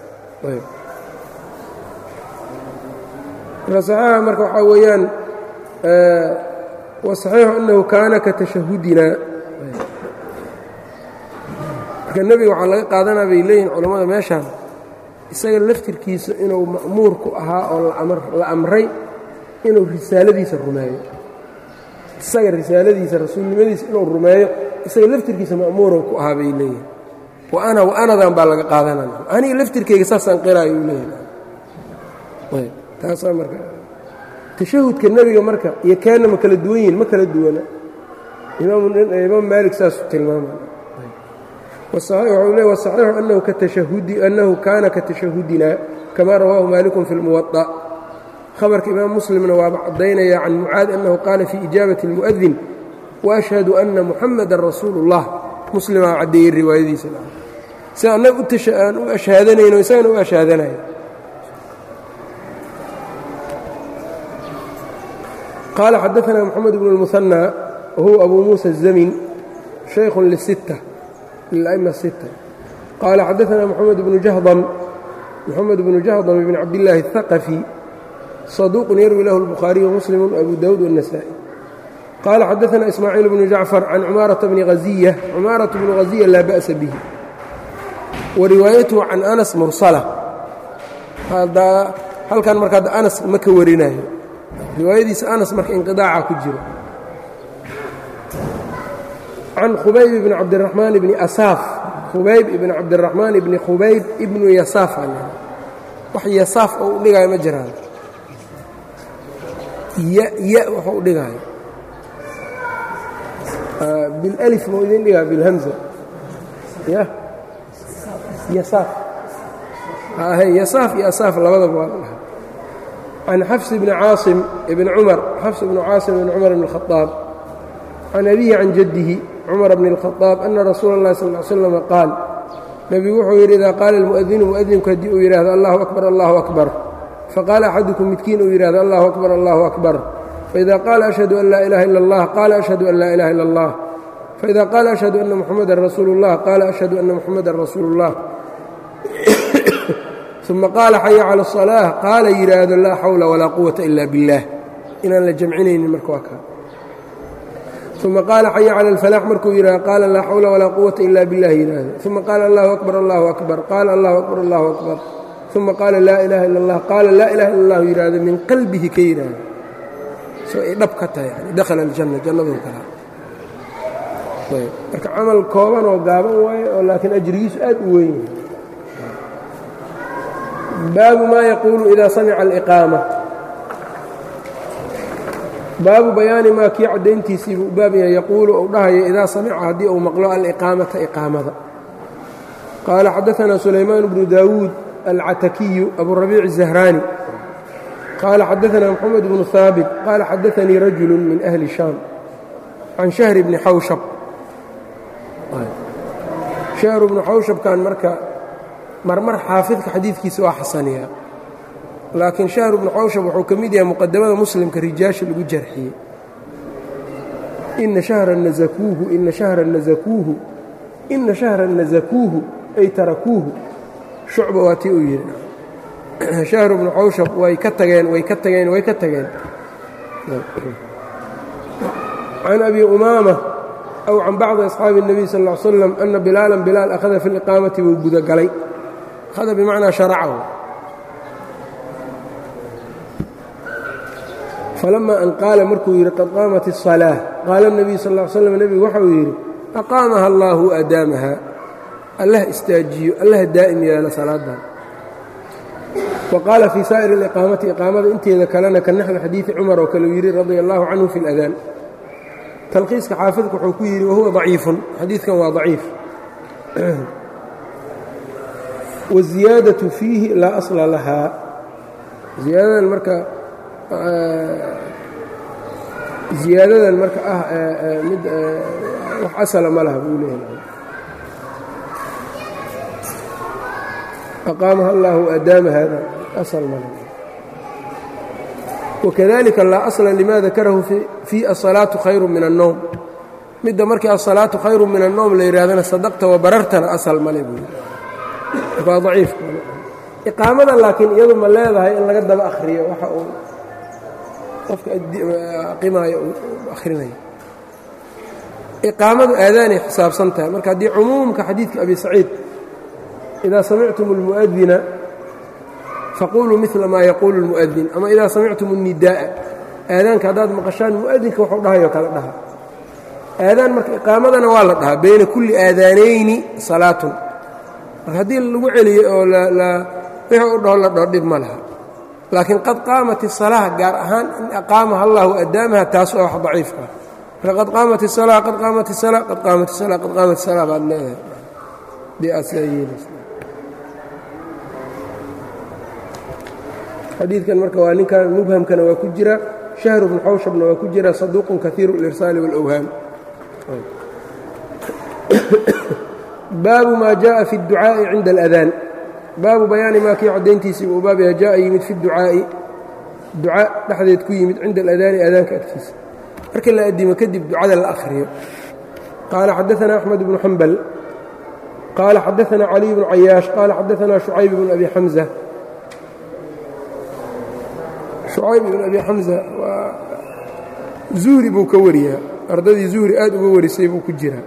A: marka saxiixa marka waxaa weeyaan wasaxiixu annahu kaana ka tashahudina marka nebiga waxaa laga qaadanaa bay leeyihin culammada meeshaan isaga laftirkiisa inuu ma'muur ku ahaa oo la amray inuu risaaladiisa rumeeyo isaga risaaladiisa rasuulnimadiisa inuu rumeeyo isaga laftirkiisa ma'muurow ku ahaa bay leeyihin waana waanadan baa laga qaadanana aniga laftirkayga saasaan qiraayo u leeyahay taasaa marka tashahudka nebiga marka iyo keenna ma kala duwan yihin ma kala duwana imaam maalik saasuu tilmaamay wuxuu le wasaxiixu annahu kaana ka tashahudina kama rawaahu maalikun fi lmuwaطa khabarka imaam muslimna waaba caddaynaya can mucaad annahu qaala fii ijaabati اlmu'adin waashhadu ana muxamadan rasuulu اllah muslimaa caddeeyey riwaayadiisa si annaga aan u ashhaadanayno isagana u ashhaadanaya qaala xadaثna mxamed bn اlmuhanى wahuwa abu muusa الzamin shaykhu lisitta lilأma الsitta qaala xadaثna mxamed bnu jahdam mxamed bnu jahdam bn cabdillaahi الثaqفي صaduuq yarwi lahu الbukhaariي وmuslim وabu dawud والنasaaئي qaala xadaثna ismaaciil bnu jacfar can cumaaraةa bni haziya cumaaraة bnu haziya laa ba'sa bih wariwaayatuhu can anas mursala halkan marka anas ma ka warinayo riwaayadiisa anas marka inqiaaca ku jiro can khubayb ibni cabdiraxmaan ibni asaaf khubayb ibni cabdiraxmaan ibni khubayb ibnu yasaaf wax yasaaf oo u dhigaayo ma jiraan ya ya waxuu u dhigaayo bilأlif mau idin dhigaa bilhamza ya yasaaf yasaaf iyo asaaf labadaba waa la dhahay can xafs bni caasim ibni cumar xafs bnu caasim ibni cumar bn اlkhadaab can abihi can jaddihi cumar bn اlkhadaab ana rasuula اllahi sal ly slam qaal nebigu wuxuu yidhi idaa qaala almu'adinu mu'adinku haddii uu yidhaahdo allahu akbar allahu akbar faqaala axadukum midkiin uu yidhahdo allahu akbar allahu akbar faida qaala ashhadu an laa ilaha ila اllah qaala ashhadu an laa ilaha ila اllah faida qaala ashhadu ana muxamadan rasuulu اllah qaala ashhadu ana muxamadan rasuulu اllah uma qaala xaya cala الصalaaة qaala yidhaahdo laa xawla walaa quwata ila biاllah inaan la jamcinaynin marka waa kaa uma qaala xaya cala اlfalaax markuu yidhahdo qaala laa xawla walaa quwata ila biاllah yidhaahdo uma qaala allahu akbar allahu akbar qaala allahu akbar allahu akbar uma qaala laa ilaha ila اllah qaala laa ilaha ila اllah yidhaahdo min qalbihi ka yidhaahdo soo ay dhab ka tahay yani dakhala aljanna jannaduu kala marka camal kooban oo gaaban waaye oo laakiin ajrigiisu aad u weyn yahay baabu ma yaquulu ida samica aliqaama baabu bayaani maa kii caddayntiisii buu baab yahay yaquulu ou dhahayo idaa samica haddii uu maqlo aliqaamata iqaamada qaala xadaثna sulaymaan bnu daawuud alcatakiyu aburabiic الzahraani qaala xadaثna mxamed bnu haabit qaala xadaثanii rajulu min ahli shaam can shahri bni xawshab shahru bnu xawshabkan marka marmar xaafidka xadiidkiisa waa xasaniyaa laakiin shahr bnu xawshab wuxuu ka mid yahay muqadamada muslimka rijaasha lagu jarxiyey ina shahran nasakuuhu ina shahran nasakuuhu ina shahran nasakuuhu ay tarakuuhu shucba waa tii uu yidhi shahru bnu xawshab way ka tageen way ka tageen way ka tageen can abi umaama aw can bacdi asxaabi الnabiy sal ا l slam ana bilaalan bilaal akhada fi اliqaamati buu gudagalay akhada bimacnaa sharacahu falama an qaala markuu yidhi qad qaamat الصalaaة qaala الnabiy sal ا l slam nebigu waxa uu yidhi aqaamaha allahu adaamaha allah istaajiyo allah daa'im yeelo salaadan waqaala fii saa'ir اliqaamati iqaamada inteeda kalena ka naxwi xadiidi cumar oo kale uu yidhi radia allahu canhu fi اladaan talqiiska xaafidku wuxuu ku yidhi wahuwa daciifun xadiidkan waa daciif waziyaadatu fiihi laa asla lahaa ziyaadadan marka ziyaadadan marka ah mid wax asala ma laha buu leeyahay aqaamaha allahu adaama hada asal ma laha wakadalika laa asla lima dakarahu fii asalaatu khayru min annowm midda markii asalaatu khayru min annowm la yidhahdana sadaqta wa barartana asal male buu waa daciif iqaamada laakiin iyadu ma leedahay in laga daba akhriyo waxa uu qofka aqimaayo uu akhrinayo iqaamadu aadaanay xisaabsan tahay marka haddii cumuumka xadiidka abi saciid idaa samictum اlmu'adina faquluu mila maa yaquulu اlmu'adin ama idaa samictum الnidaa'a aadaanka haddaad maqashaan mu'adinka wuxuu dhahayo kala dhaha aadaan marka iqaamadana waa la dhahaa bayna kulli aadaanayni salaatun marka haddii lagu celiyo oo wixii u dhaho la dhaho dhib ma laha laakiin qad qaamat الsalaaة gaar ahaan in aqaamaha allahu adaamaha taas waa wax daciifka marka qad qaamat الsalaa qad qaamat الsalaa qad qaamat الsalaa qad qaamat الsalaa baad leedahay dee aad sidaa yeelaysa xadiidkan marka waa ninkan mubhamkana waa ku jira shahru bnu xawshabna waa ku jira saduuqun kaiiru اlirsaali wاlأwhaam baabu maa jaءa fi الducaaءi cinda اlأdaan baabu bayaani maa kii caddayntiisii uu baab yaha jaءa yimid fi ducaa'i duca dhexdeed ku yimid cinda aladaani aadaanka agtiisa marka la addimo kadib ducada la akhriyo qaala xadaثana أxmed bnu xambal qaala xadaثana caliي bnu cayaash qaala xadaثana شhucayb bn abi xamزة شhucayb ibn abi xamزة waa zuhri buu ka wariyaa ardadii zuhri aad uga warisay buu ku jiraa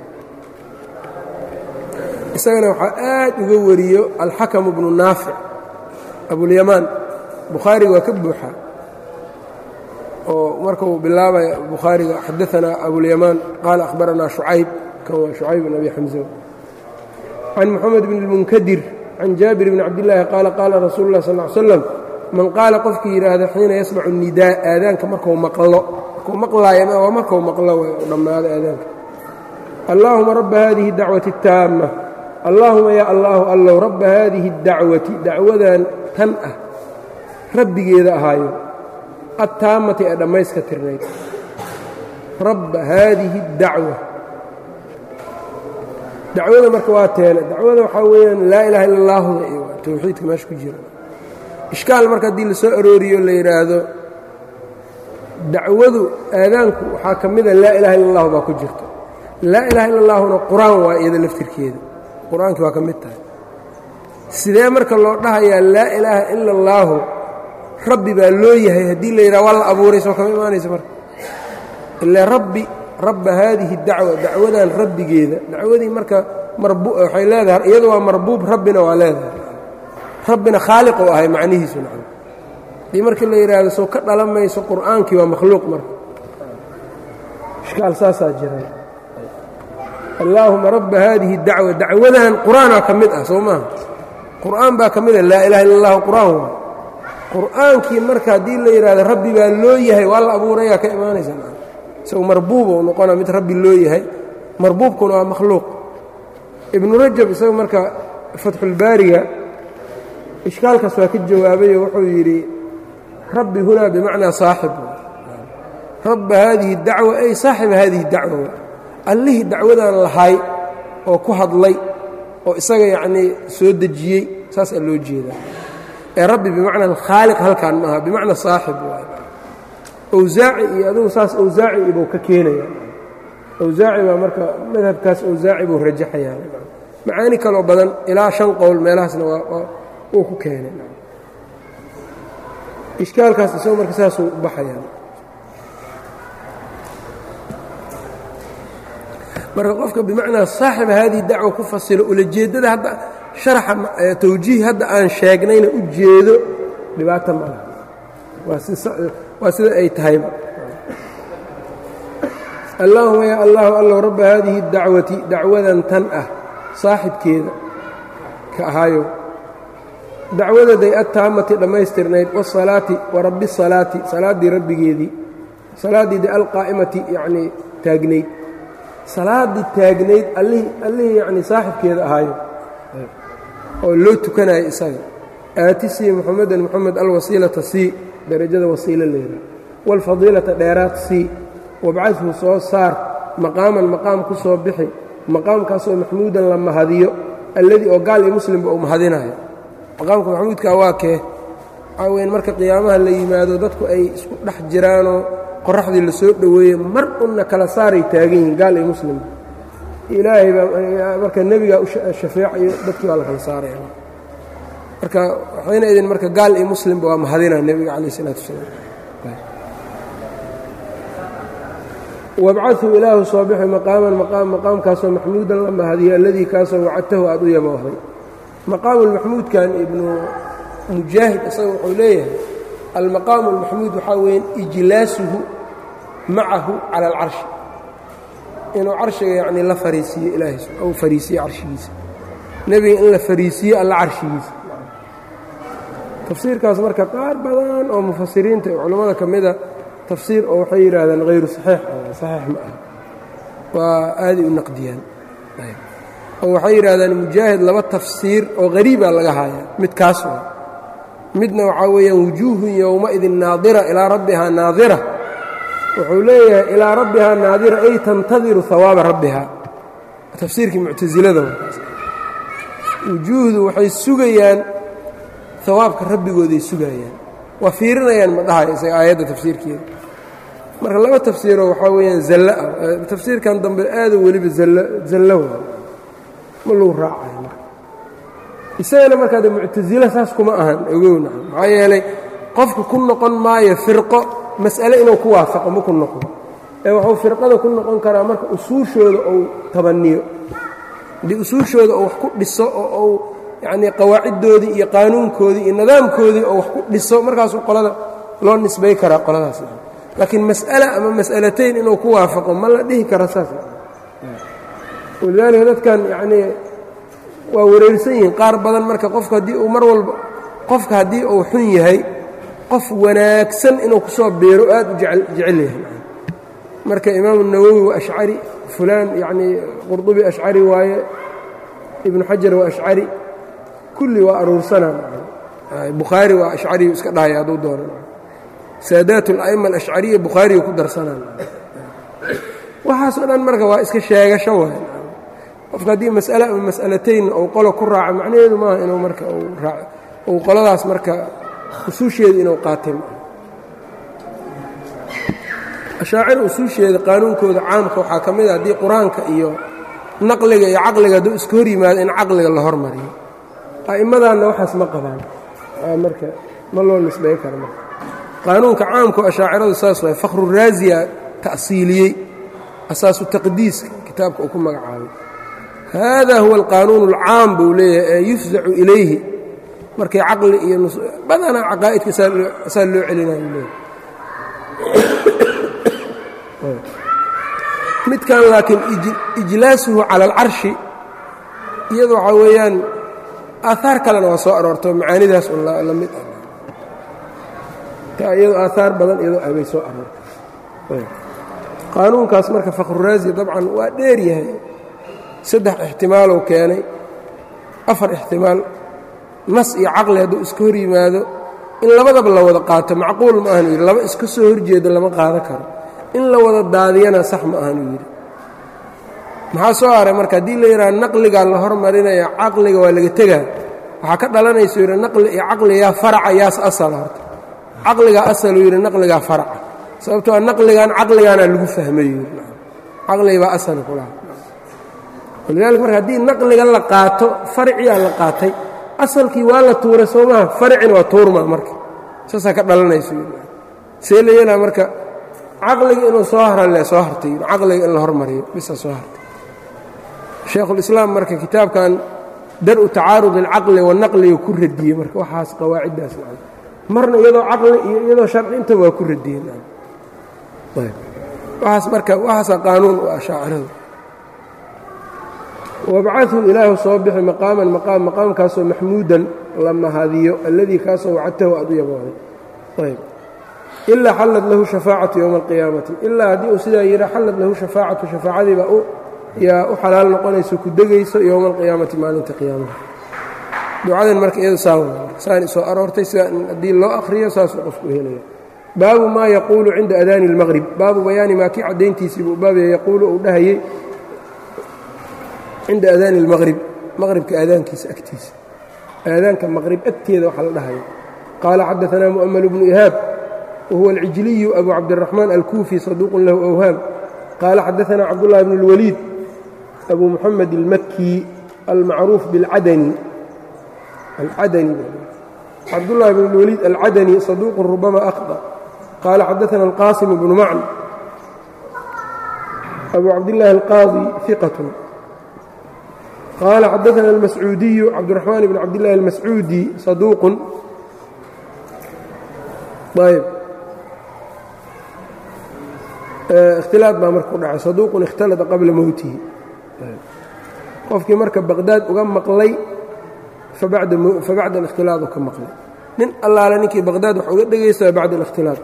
A: isagana waxaa aad uga wariyo alxakamu bnu naafic abulyamaan bukhaariga waa ka buuxaa oo marka uu bilaabaya bukhaariga xadaanaa abulyamaan qaala akhbaranaa shucayb kan waa shucayb bn abi xamza can moxamed bn اlmunkadir can jaabir bni cabdillaahi qaala qaala rasuulu اlah sal ly slam man qaala qofkii yidhaahda xiina yasmacu nidaa aadaanka marku maqlo markuu maqlaayana waa markuu maqlo way u dhammaado aadaanka allaahuma rabba hadihi اdacwati اtaama allaahuma yaa allaahu allow rabba haadihi اdacwati dacwadan tan ah rabbigeeda ahaayo attaamati ee dhammayska tirnayd rabba haadihi اdacwa dacwada marka waa teene dacwada waxaa weeyaan laa ilaha illa allaahuda iyo towxiidka meesha ku jira ishkaal marka haddii la soo arooriyo la yidhaahdo dacwadu aadaanku waxaa ka mida laa ilaha illa allahu baa ku jirta laa ilaha illa allahuna qur-aan waa iyada laftirkeeda qur-aankii waa ka mid tahay sidee marka loo dhahayaa laa ilaaha ila allaahu rabbi baa loo yahay haddii la yidhaha waa la abuuray soo kama imaanaysa marka ilaa rabbi rabba haadihi dacwa dacwadan rabbigeeda dacwadii marka waxay leedahay iyadu waa marbuub rabbina waa leedahay rabbina khaaliqu ahay macnihiisu macna haddii markii la yidhaahdo soo ka dhalan mayso qur'aankii waa makhluuq marka ishkaal saasaa jira allaahuma rabba haadihi dacwa dacwadan qur-aanaa ka mid ah soo maaha qur'aan baa ka mid ah laa ilaha illa allahu qur'aan waa qur'aankii marka haddii la yidhahdo rabbi baa loo yahay waa la abuurayaa ka imaanaysa isagu marbuub ou noqona mid rabbi loo yahay marbuubkuna waa makhluuq ibnu rajab isagu marka fatxulbaariga ishkaalkaas waa ka jawaabayo wuxuu yidhi rabbi hunaa bimacnaa saaxib rabba haadihi dacwa ay saaxiba haadihi dacwa allihii dacwadan lahay oo ku hadlay oo isaga yacnii soo dejiyey saasaa loo jeedaa ee rabbi bimacna alkhaaliq halkaan maaha bimacna saaxib waay awsaaci iyo adugu saas awsaaci ibuu ka keenaya awsaaci baa marka madhabkaas awsaaci buu rajaxayaa macaani kaloo badan ilaa shan qowl meelahaasna uu ku keenay ishkaalkaas isagoo marka saasuu u baxayaa marka qofka bimacnaa saaxiba haadihi dacwa ku fasilo ulajeeddada hadda sharaxa tawjiih hadda aan sheegnayna u jeedo dhibaata ma laha waa sida ay tahayba allaahuma yaa allahu allow rabba haadihi dacwati dacwadan tan ah saaxibkeeda ka ahaayo dacwadaday attaamati dhammaystirnayd wasalaati wa rabbi salaati salaaddii rabbigeedii salaaddiidi alqaa'imati yacnii taagnayd salaaddii taagnayd allihii allihii yacnii saaxibkeeda ahaayo oo loo tukanayo isaga aati sii muxamedan moxamed alwasiilata sii darajada wasiilo leeda waalfadiilata dheeraad sii wabcadhu soo saar maqaaman maqaam ku soo bixi maqaamkaasoo maxmuudan la mahadiyo alladii oo gaal iyo muslimba uu mahadinayo maqaamka maxmuudka waa kee waxaa weyn marka qiyaamaha la yimaado dadku ay isku dhex jiraanoo qoraxdii la soo dhoweeye mar unna kala saaray taagan yihiin gaal iyo muslimba ilaahay baa marka nebigaa u shafeecayo dadkii baa la kala saaraya marka waxayna idin marka gaal iyo muslimba waa mahadinaa nebiga calayh isalaatu wasalaam wabcadhu ilaahu soo bixi maqaaman maqaam maqaamkaasoo maxmuudan la mahadiyo alladii kaasoo wacadtahu aad u yaboohday maqaamulmaxmuudkan ibnu mujaahid isaga wuxuu leeyahay almaqaamu almaxmuud waxaa weeyaan ijlaasuhu macahu cala alcarshi inuu carshiga yacnii la fariisiiyo ilaahay ou fariisiyo carshigiisa nebiga in la fariisiiyo alla carshigiisa tafsiirkaas marka qaar badan oo mufasiriinta ee culammada ka mida tafsiir oo waxay yidhaahdaan hayru saxiix saxiix ma aha waa aaday u naqdiyaan oo waxay yidhaahdaan mujaahid laba tafsiir oo hariibaa laga haayaa mid kaas oo midna waxaa weeyaan wujuuhun yowmaidin naadira ilaa rabbihaa naadira wuxuu leeyahay ilaa rabbihaa naadira ay tantadiru hawaaba rabbihaa tafsiirkii muctasilada wujuuhdu waxay sugayaan hawaabka rabbigooday sugayaan waa fiirinayaan ma dhahayo isaga aayadda tafsiirkeeda marka laba tafsiiroo waxaa weeyaan zallo ah tafsiirkan dambe aado weliba zallo waa ma lagu raacayo marka isagana markaa de muctasilo saas kuma ahan ogowna maxaa yeelay qofka ku noqon maayo firqo mas'ale inuu ku waafaqo ma ku noqon ee wuxuu firqada ku noqon karaa marka usuushooda uu tabaniyo haddii usuushooda uu wax ku dhiso oo uu yacnii qawaaciddoodii iyo qaanuunkoodii iyo nidaamkoodii oo wax ku dhiso markaasuu qolada loo nisbay karaa qoladaas laakiin mas'ala ama mas'alatayn inuu ku waafaqo ma la dhihi karo saas walidaalika dadkan yacnii waa wareersan yihiin qaar badan marka qofka haddii uu mar walba qofka haddii uu xun yahay qof wanaagsan inuu ku soo biiro aad u jecel yahay marka imaamu nawowi waa ashcari fulaan yacnii qurdubi ashcari waaye ibnu xajar waa ashcari kulli waa aruursanaa bukhaari waa ashcariyu iska dhahaya hadduu doono saadaat ala'ima alashcariya bukhaariyu ku darsanaa waxaasoo dhan marka waa iska sheegasho waay qofka haddii mas'ale ama mas'alatayn ou qolo ku raaco macnaheedu maaha inuu marka uu qoladaas marka usuusheeda inuu qaatay maaha ashaacir usuusheeda qaanuunkooda caamka waxaa ka mid a haddii qur-aanka iyo naqliga iyo caqliga hadduu iska hor yimaado in caqliga la hormariyo a'imadaanna waxaas ma qabaan marka ma loo nisbay karo marka qaanuunka caamkao ashaaciradu saas waay fakhruraasiya ta'siiliyey asaasu taqdiiska kitaabka uu ku magacaabay hada huwa alqaanuun alcaam buu leeyahay ee yufzacu ilayhi markay caqli iyo badanaa caqaa'idka saa loo celinayo leeyahay midkan laakiin ijlaasuhu cala alcarshi iyadu waxaa weeyaan aahaar kalena waa soo aroorto macaanidaas un la mid ah ta iyado aahaar badan iyadoo abay soo aroortay qaanuunkaas marka fakhruraasi dabcan waa dheer yahay saddex ixtimaalou keenay afar ixtimaal nas iyo caqli hadduu iska hor yimaado in labadaba la wada qaato macquul ma ahanu yidhi laba iska soo horjeeda lama qaado karo in la wada daadiyana sax ma ahanu yidhi maxaa soo haray marka haddii la yidhaha naqligaa la hormarinaya caqliga waa laga tegaa waxaa ka dhalanaysa yidhi naqli iyo caqligaa faraca yaas asala horta caqligaa asaluu yidhi naqligaa faraca sababtoo naqligan caqligaana lagu fahmay caqligibaa asal kulaha walidaalika marka haddii naqliga la qaato farciyaa la qaatay asalkii waa la tuuray soo maha farcina waa tuurma marka saasaa ka dhalanaysa see la yeelaa marka caqliga inuu soo harale soo hartay caqliga in la hormariyo bisa soo hartay shaekhulislaam marka kitaabkan dar-u tacaarud alcaqli wanaqliga ku radiyey marka waxaas qawaaciddaas marna iyadoo caqli iyo iyadoo sharci intaba waa ku radiyeen waaas marka waxaasa qaanuun u ah shaaciradu wabcadhu ilaahu soo bixi maqaaman maqaam maqaamkaasoo maxmuudan la mahadiyo alladii kaasoo wacadtahu aad u yabooday ayb ilaa xallad lahu shafaacatu yowma alqiyaamati ilaa haddii uu sidaa yidha xallad lahu shafaacatu shafaacadiibaa yaa u xalaal noqonayso ku degayso yowma alqiyaamati maalinta qiyaamaha ducadan marka iyada saan soo aroortay sida haddii loo akhriyo saasuu qofku helaya baabu maa yaquulu cinda adaani اlmaqrib baabu bayaani maa kii caddayntiisii buu baabaya yaquulu uu dhahayey cinda adaani اlmaqrib maqribka aadaankiisa agtiisa aadaanka maqrib agteeda waxaa la dhahaya qaala xadaanaa mu'ml bnu ihaab wahuwa alcijliyu abu cabdiraxmaan alkuufi saduuqun lahu awhaam qaala xadaanaa cabdullahi bn اlwaliid abu muxamed اlmakii almacruuf biاlcadani alcadani cabdullahi bn اlwaliid alcadani saduuqun rubama akhطأ qaala xadaana alqaasim bnu macn abu cabdillaahi alqaadi iqatun qaala xadaana almascuudiyu cabdiraxmaan bn cabdillahi almascuudi saduuqun ayb ikhtilaad baa marka ku dhacay saduuqun ikhtalada qabla mowtihi qofkii marka baqdaad uga maqlay fabacda alikhtilaadu ka maqlay nin allaale ninkii baqdaad wax uga dhegaysaa bacda alikhtilaad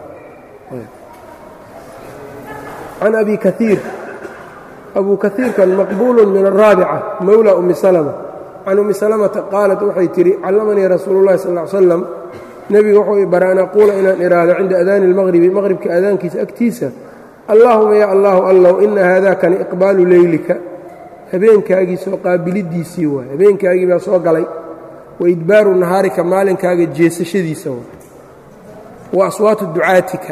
A: can abi kaiir abu kaiirkan maqbuulu min araabica mowla umi salma can umi salamata qaalat waxay tidhi callamanii rasuulu llahi sal l slam nebiga wuxuu bara an aquula inaan idhaahdo cinda adaani اlmaqribi maqribka aadaankiisa agtiisa allaahuma ya allahu allow ina haadakani iqbaalu leylika habeenkaagii soo qaabilidiisii waay habeenkaagii baa soo galay wa idbaaru nahaarika maalinkaaga jeesashadiisa waay wa aswaatu ducaatika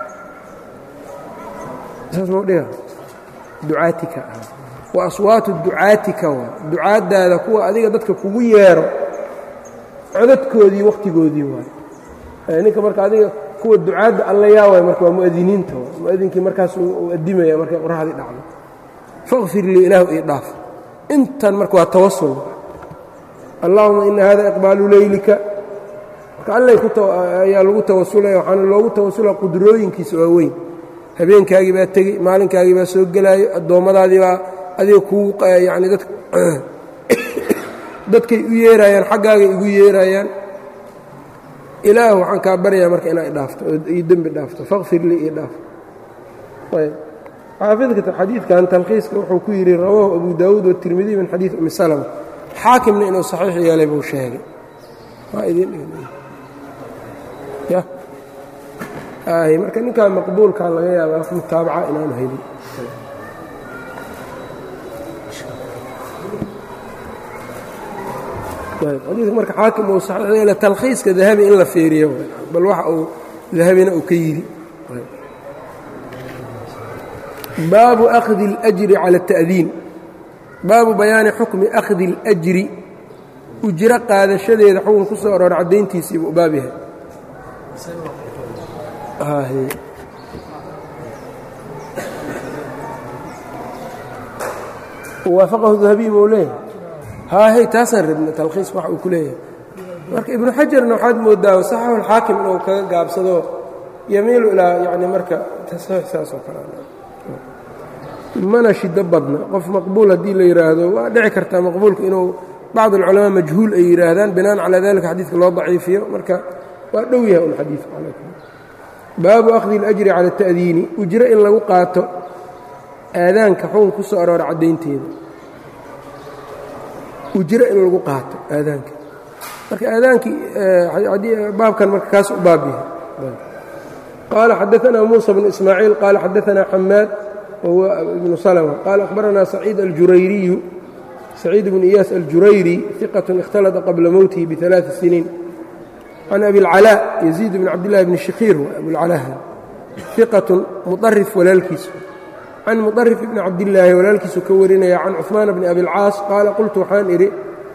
A: ducaatika wa aswaatu ducaatika waay ducaaddaada kuwa adiga dadka kugu yeero codadkoodii wakhtigoodii waay ninka marka adiga kuwa ducaadda alla yaa waay marka waa mu'adiniinta waay mu'adinkii markaas uu addimaya markay qoraxdii dhacdo faqfir lii ilaahu ii dhaaf intan marka waa tawasul allaahuma ina hada iqbaalu leylika marka allay ayaa lagu tawasulaya waxaana loogu tawasulaa qudrooyinkiisa waa weyn habeenkaagii baa tegey maalinkaagii baa soo gelaayo addoommadaadii baa adiga kuu yani dad dadkay u yeeraayaan xaggaagay igu yeeraayaan ilaah waxaan kaa baryaa marka inaa idhaafto io dembi dhaafto faqfir lii ii dhaaf ayb xaafidka xadiidkan talkhiiska wuxuu ku yidhi rawaahu abu daawuud watirmidiy min xadiid umi salma xaakimna inuu saxiix yeelay buu sheegay marka ninkaa maqbuulkaa laga yaaba wax mutaabaca inaanu helin xadiidka marka xaakim uu saxiix yeelay talkhiiska dahabi in la feeriyo bal waxa uu dahabina uu ka yidhi baabu akhdi اlأjri cala التa'diin baabu bayaani xukmi akhdi اlأjri ujro qaadashadeeda xukun ku soo aroora caddayntiisiibuu baab yahay waafaqahu dahabiy mou leeyahay haahey taasaan rabna talkhiis wax uu ku leeyahay marka ibnu xajarna waxaad moodaa saxaxu اlxaakim inuu kaga gaabsado yamiilu ilaa yani marka tasxiix saas oo kale mana shido badna qof maqbuul haddii la yidhaahdo waa dhici kartaa maqbuulka inuu bacd alculamaa majhuul ay yidhaahdaan binaan calaa dalika xadiidka loo daciifiyo marka waa dhow yahay un xadiidku baabu akhdi اlأjri cala التa'diini ujro in lagu qaato aadaanka xukun ku soo aroora caddaynteeda ujro in lagu qaato aadaanka marka aadaankii baabkan marka kaas u baab yahay qaala xadaثna muuسى bn ismaaciil qaala xadaثna xamaad whuwa ibnu slmة qaala akhbarana saciid aljurayriyu saciid bnu iyaas aljurayri iqat اkhtalطa qabla mowtihi biثalaaثi siniin can abi اlcalaa yaziid bn cabdillahi bni shikhiir abulcalaaha iqat muطarif walaalkiisu can muطarif bni cabdillaahi walaalkiisu ka warinaya can cuثmaan bni abi اlcaas qaala qultu waxaan idhi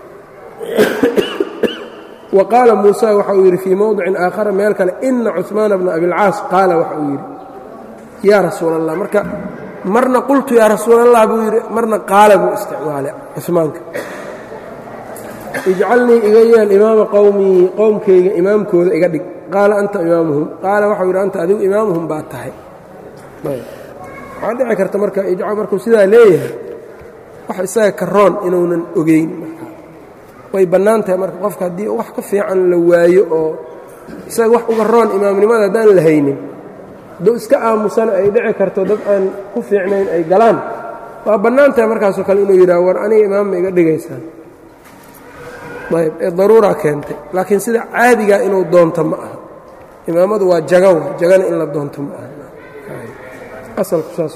A: wa qaala muusa waxa uu yidhi fii mowdicin aakhara meel kale ina cuثmaana bna abi اlcaas qaala waxa uu yidhi yaa rasuul allah marka marna qultu yaa rasuul allah buu yidhi marna qaala buu isticmaalay cumaanka ijcalnii iga yeel imaama qowmii qowmkayga imaamkooda iga dhig qaala anta imaamuhum qaala waxau yidhi anta adigu imaamuhum baad tahay waxaa dhici karta marka markuu sidaa leeyahay wax isaga ka roon inuunan ogeyn way bannaan tahay marka qofka haddii wax ka fiican la waayo oo isaga wax uga roon imaamnimada haddaan la haynin hadduu iska aamusana ay dhici karto dad aan ku fiicnayn ay galaan waa bannaan tahay markaasoo kale inuu yidhaha war aniga imaamma iga dhigaysaan ayb ee daruuraa keentay laakiin sida caadigaa inuu doonto ma aha imaamadu waa jaga wa jagana in la doonto ma aha asalku saas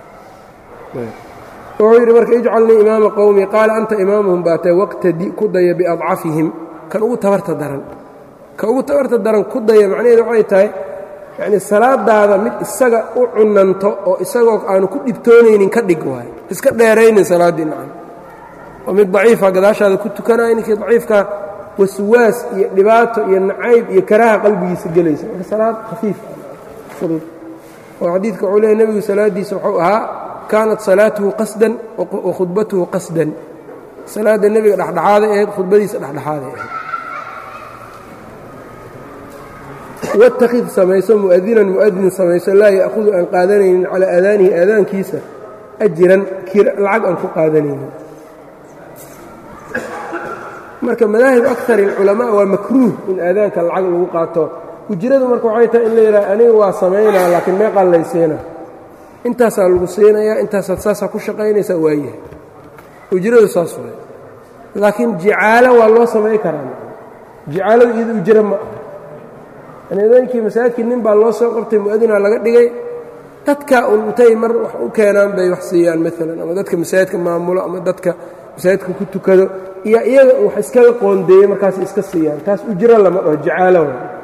A: wuxuu yidhi marka ijcalnii imaama qowmi qaala anta imaamuhum baatee waqtadi ku daya biadcafihim kan ugu tabarta daran ka ugu tabarta daran ku daya macnaheedu waxay tahay yacnii salaadaada mid isaga u cunanto oo isagoo aanu ku dhibtoonaynin ka dhig waayo iska dheeraynin salaaddii nacan oo mid daciifa gadaashaada ku tukanaya ninkii daciifka waswaas iyo dhibaato iyo nacayb iyo karaaha qalbigiisa gelaysa marka salaad khafiif fudud oo xadiidka wuxuu leeyahy nebigu salaaddiisa wuxuu ahaa kaanat salaatuhu qasdan wa khudbatuhu qasdan salaadda nebiga dhexdhexaaday ahayd khudbadiisa dhexdhexaaday ahayd watakid samayso mu'adinan mu'adin samayso laa ya'hudu aan qaadanaynin calaa aadaanihi aadaankiisa ajiran lacag aan ku qaadanaynin marka madaahib akar اlculamaa waa makruuh in aadaanka lacag lagu qaato ujradu marka waxay tahay in la yidhaha aniga waa samaynaa laakiin meeqaan laysiina intaasaa lagu siinayaa intaasaad saasaa ku shaqaynaysaa waayahay ujradu saas waay laakiin jicaalo waa loo samayn karaa jicaaladu iyado ujro ma aha adaankii masaajidkii nin baa loo soo qabtay mu'adinaa laga dhigay dadka un intay mar wax u keenaan bay wax siiyaan maalan ama dadka masaajidka maamulo ama dadka masaajidka ku tukado iyo iyaga wax iskaga qoondeeyey markaas iska siiyaan taas ujro lama dhaho jacaalo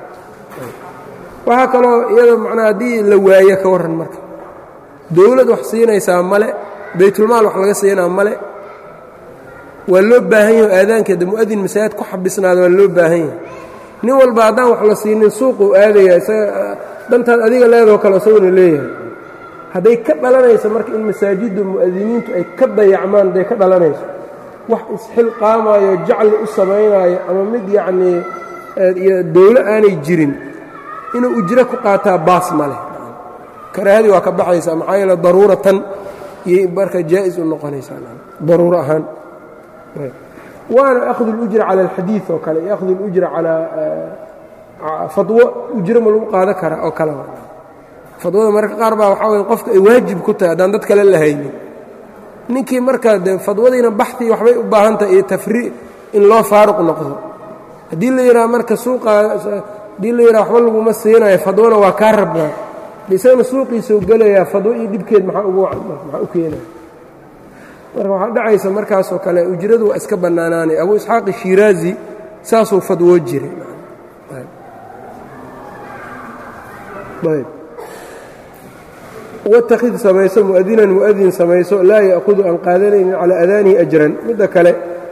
A: waxaa kaloo iyada macnaa haddii la waayo ka warran marka dowlad wax siinaysaa male baytulmaal wax laga siinaa male waa loo baahan yaho aadaankeeda mu'adin masaajid ku xabisnaada waa loo baahan yahay nin walba haddaan wax la siinin suuquu aadaya isaga dantaad adiga leedoo kale isaguna leeyahay hadday ka dhalanayso marka in masaajidda mu'adiniintu ay ka dayacmaan hadday ka dhalanayso wax isxil qaamaayo jacli u samaynaayo ama mid yacnii iyo dowlo aanay jirin inuu ujro ku qaataa baas ma leh karaahadii waa ka baxaysaa maxaa yeele daruuratan iyo marka jaa'is u noqonaysaa daruuro ahaan waana akhdu اlujra cala alxadiid oo kale iyo akhdu اlujra calaa fadwo ujro ma lagu qaadan karaa oo kale fadwada mararka qaar baa waxaa weye qofka ay waajib ku tahay haddaan dad kale la haynin ninkii markaa dee fadwadiina baxtii waxbay u baahan tahay iyo tafrii in loo faaruq noqdo haddii la yidhaha marka suuqa haddii la yidhaha waxba laguma siinayo fadwona waa kaa rabnaa isagana suuqiisau gelayaa fadwo iyo dhibkeed maxaa ugu maxaa u keenaya marka waxaa dhacaysa markaasoo kale ujradu waa iska bannaanaanay abu isxaaq shiraazi saasuu fadwoo jiray watakid samayso mu'adinan mu'adin samayso laa ya'hudu aan qaadanaynin calaa adaanihi ajran midda kale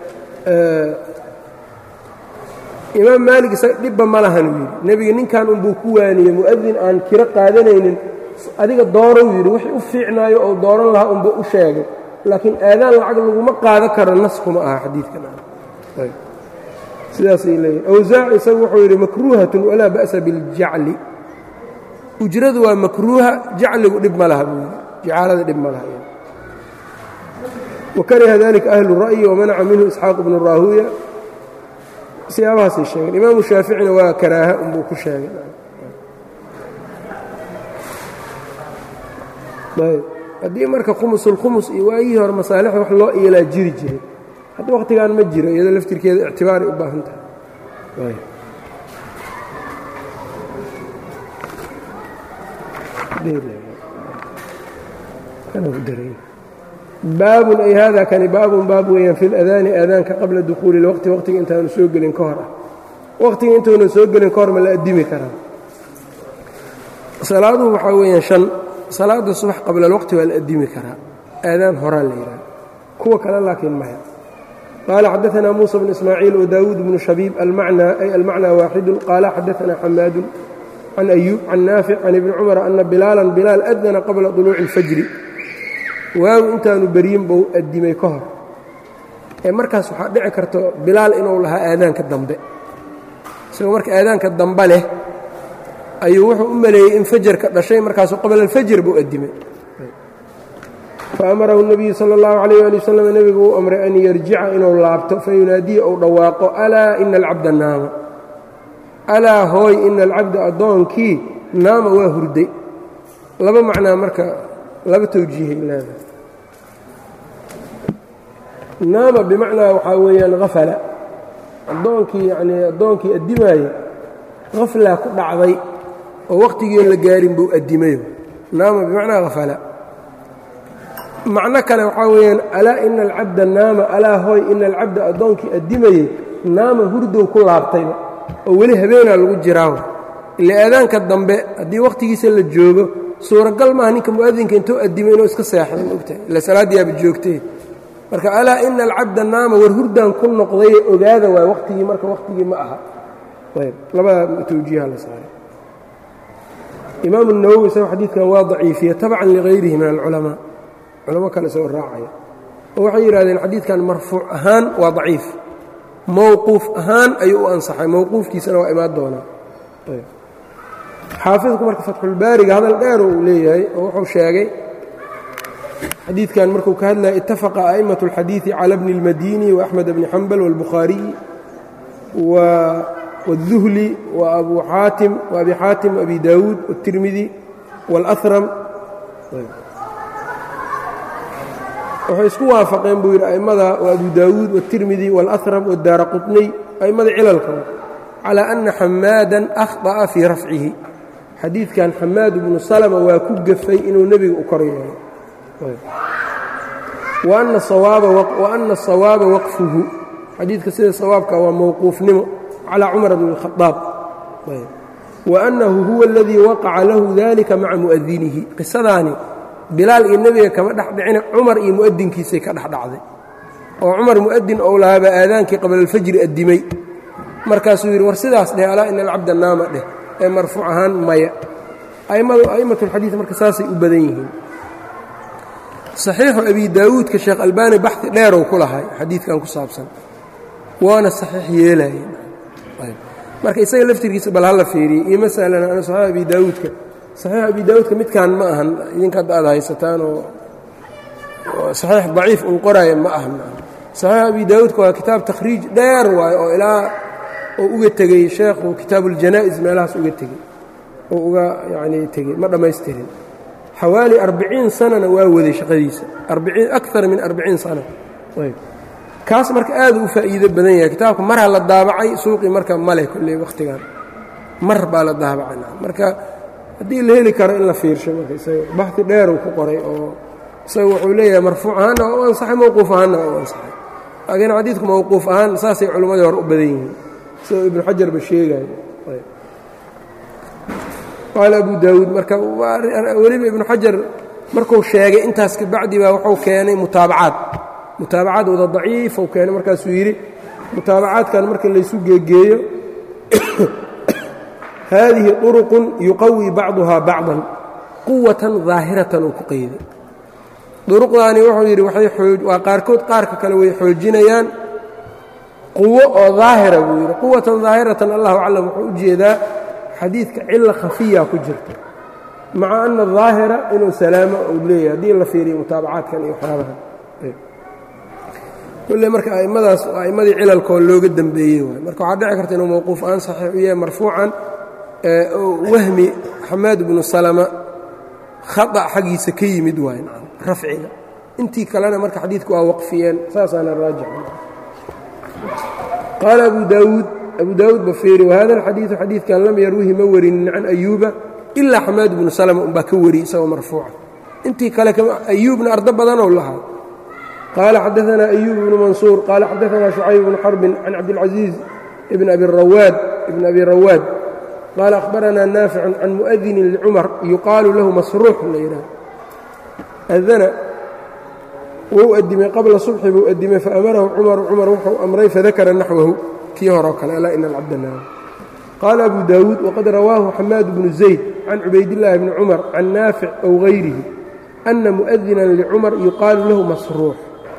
A: imaam maalig isaga dhibba ma lahan uu yidhi nebiga ninkan unbuu ku waaniyey mu'adin aan kiro qaadanaynin adiga doorou yidhi wixii u fiicnaayo ou dooran lahaa unbuu u sheegay laakiin aadaan lacag laguma qaadan karo nas kuma aha xadiidkan sidaasay leeyihin awsaac isagu wuxuu yidhi makruuhatun walaa ba'sa biاljacli ujradu waa makruuha jacligu dhib ma laha buu yidhi jacaalada dhib ma laha wakariha dalika ahlu ra'yi wamanaca minhu isxaaq bnu raahuya siyaabahaasay sheegeen imaamu shaaficina waa karaaha unbuu ku sheegay haddii marka khumusulkhumus iyo waayihii hore masaalixda wax loo iilaa jiri jiray hadda wakhtigan ma jiro iyadoo laftirkeeda ictibaaray u baahan tahay baabun ay hada kani baabun baab weeyaan fi ladaani aadaanka qabla dukhuuli lwaqti waqtiga intaanu soo gelin ka hor ah waqtiga intuunan soo gelin ka hor ma la addimi karaa salaaduhu waxaa weeyaan shan salaada subax qabla alwaqti waa la addimi karaa aadaan horaa la yidhaha kuwa kale laakiin maya qaala xadaثna muuسى bn ismaaciil wdaawuud bnu shabiib almacnى ay almacnى waaxidu qaala xadaثna xamaadu can ayuub can naafic can ibni cumar ana bilaalan bilaal adana qabla طuluuci اlfajri waagu intaanu beryin bou addimay ka hor ee markaas waxaa dhici karto bilaal inuu lahaa aadaanka dambe isagoo marka aadaanka dambe leh ayuu wuxuu u maleeyey in fajarka dhashay markaasuu qabla alfajr buu addimay faamarahu الnabiyu salى اllahu عalayh ali wasalam nebigu uu amray an yarjica inuu laabto fayunaadiya ou dhawaaqo alaa ina alcabda naama alaa hooy ina alcabda addoonkii naama waa hurday laba macnaa marka laba tawjiihay leedahay naama bimacnaa waxaa weeyaan hafala addoonkii yanii addoonkii addimaaya haflaa ku dhacday oo wakhtigiion la gaarin buu addimayo naama bimacnaa hafala macno kale waxaa weeyaan alaa ina alcabda naama alaa hooy ina alcabda addoonkii addimayey naama hurdow ku laabtayba oo weli habeenaa lagu jiraawa ila aadaanka dambe haddii wakhtigiisa la joogo suuragal maaha ninka mu'adinka intuu addimay inuu iska seexdo maogtahay ila salaaddiyaaba joogtay marka alaa ina alcabda naama war hurdaan ku noqdaye ogaada waay wakhtigii marka wakhtigii ma aha ayb labada tawjiiha la saaray imaamu nawowi isago xadiidkan waa daciifiye tabcan ligayrihi min alculamaa culamo kale isagoo raacaya oo waxay yidhahdeen xadiidkan marfuuc ahaan waa daciif mowquuf ahaan ayuu u ansaxay mowquufkiisana waa imaan doonaa xaafidku marka fatxulbaariga hadal dheer uu leeyahay oo wuxuu sheegay xadiidkan markuu ka hadlaya itafaqa a'imaة اlxadiiثi calى bni اlmadini وaأxmed bni xambal wاlbukhaariyi wالduhli وabu xaatim وabi xaatim وabi daawuud wالtirmidi wاlأhram waxay isku waafaqeen buu yidhi a'immada waa abu daawuud wالtirmidi wاlأhram wاdaara quطniy a'immada cilalka calىa أna xamaadan akhطأa fii rafcihi xadiidkan xamaad bnu salma waa ku gafay inuu nebiga u kor yeelo wa ana asawaaba waqfuhu xadiidka sida sawaabka waa mowquufnimo calى cumar bn الkhaaab wa annahu huwa اladii waqaca lahu dalika maca mu'adinihi qisadaani bilaal iyo nebiga kama dhex dhicina cumar iyo mu'adinkiisay ka dhex dhacday oo cumar mu'adin ou lahaaba aadaankii qabla alfajri addimay markaasuu yidhi war sidaas dheh alaa ina alcabda naama dheh ee marfuuc ahaan maya a'immat اlxadiid marka saasay u badan yihiin saxiixu abi daawuudka sheekh albaani baxi dheerow ku lahay xadiidkan ku saabsan waana saxiix yeelaye marka isaga laftirkiisa bal hala fiiriyey iyo masalan ana saxiix abi daawuudka saxiix abi daawuudka midkaan ma ahan idinka hadda aad haysataan oo saxiix daciif un qoraaya ma ahan saxiix abi daawuudka waa kitaab takhriij dheer waayo oo ilaa oo uga tegey sheekhu kitaabu اljanaa'iz meelahaas uga tegey oo uga yanii tegey ma dhammaystirin xawaali arbiciin sanana waa waday shaqadiisa aiin akar min arbiciin sana kaas marka aad u faa'iido badan yahay kitaabka marha la daabacay suuqii marka male kolley wakhtigan mar baa la daabacay marka haddii la heli karo in la fiirsho marka isaga baxi dheeruu ku qoray oo isaga wuxuu leeyahay marfuuc ahaanna waa u ansaxay mowquuf ahaanna waa u ansaxay laakiin xadiidku mowquuf ahaan saasay culimmadii hore u badan yihiin sidoo ibnu xajarba sheegayo qaala abu daawuud marka weliba ibnu xajar markuu sheegay intaas kabacdi baa wuxuu keenay mutaabacaad mutaabacaad wada daciifou keenay markaasuu yidhi mutaabacaadkan marka laysu geegeeyo haadihi طuruqun yuqawi bacduhaa bacdan quwatan daahiratan uu ku qeyday duruqdaani wuxuu yidhi waa qaarkood qaarka kale way xoojinayaan quwo oo daahira buu yidhi quwatan daahiratan allahu aclam wuxuu u jeedaa xadiidka cila khafiya ku jirta maca ana daahira inuu salaamo uu leeyahay haddii la fiiriyo mutaabacaadkan iyo waxyaabahan kulle marka a'immadaas a'immadii cilalkoo looga dembeeyey waay marka waxaa dhici karta inuu mowquuf aan saxiix u yahay marfuucan wahmi xamaad bnu salama khata xaggiisa ka yimid waay rafciga intii kalena marka xadiidku waa waqfiyeen saasaana raajix qaala abu daawuud abu daawuud bafeeri wahada alxadiidu xadiidkan lam yarwihi ma warinin can ayuuba ilaa xamaad bnu salama unbaa ka wariyey isagoo marfuuca intii kale ayuubna ardo badanow lahaa qaala xadaanaa ayuub bnu mansuur qaala xadaanaa shucayb bnu xarbin can cabdilcaziiz ibn abi rawaad ibn abi rawaad qaala akhbaranaa naaficun can mu'adinin licumar yuqaalu lahu masruux la yidhaah adana wuu addimay qabla subxi buu addimay faamarahu cumaru cumar wuxuu amray fadakara naxwahu kii horoo kale alaa ina alcabdanaam qaala abu daawuud waqad rawaahu xamaad bnu zayd can cubaydillaahi bni cumar can naafic ow hayrihi ana mu'adinan licumar yuqaalu lahu masruux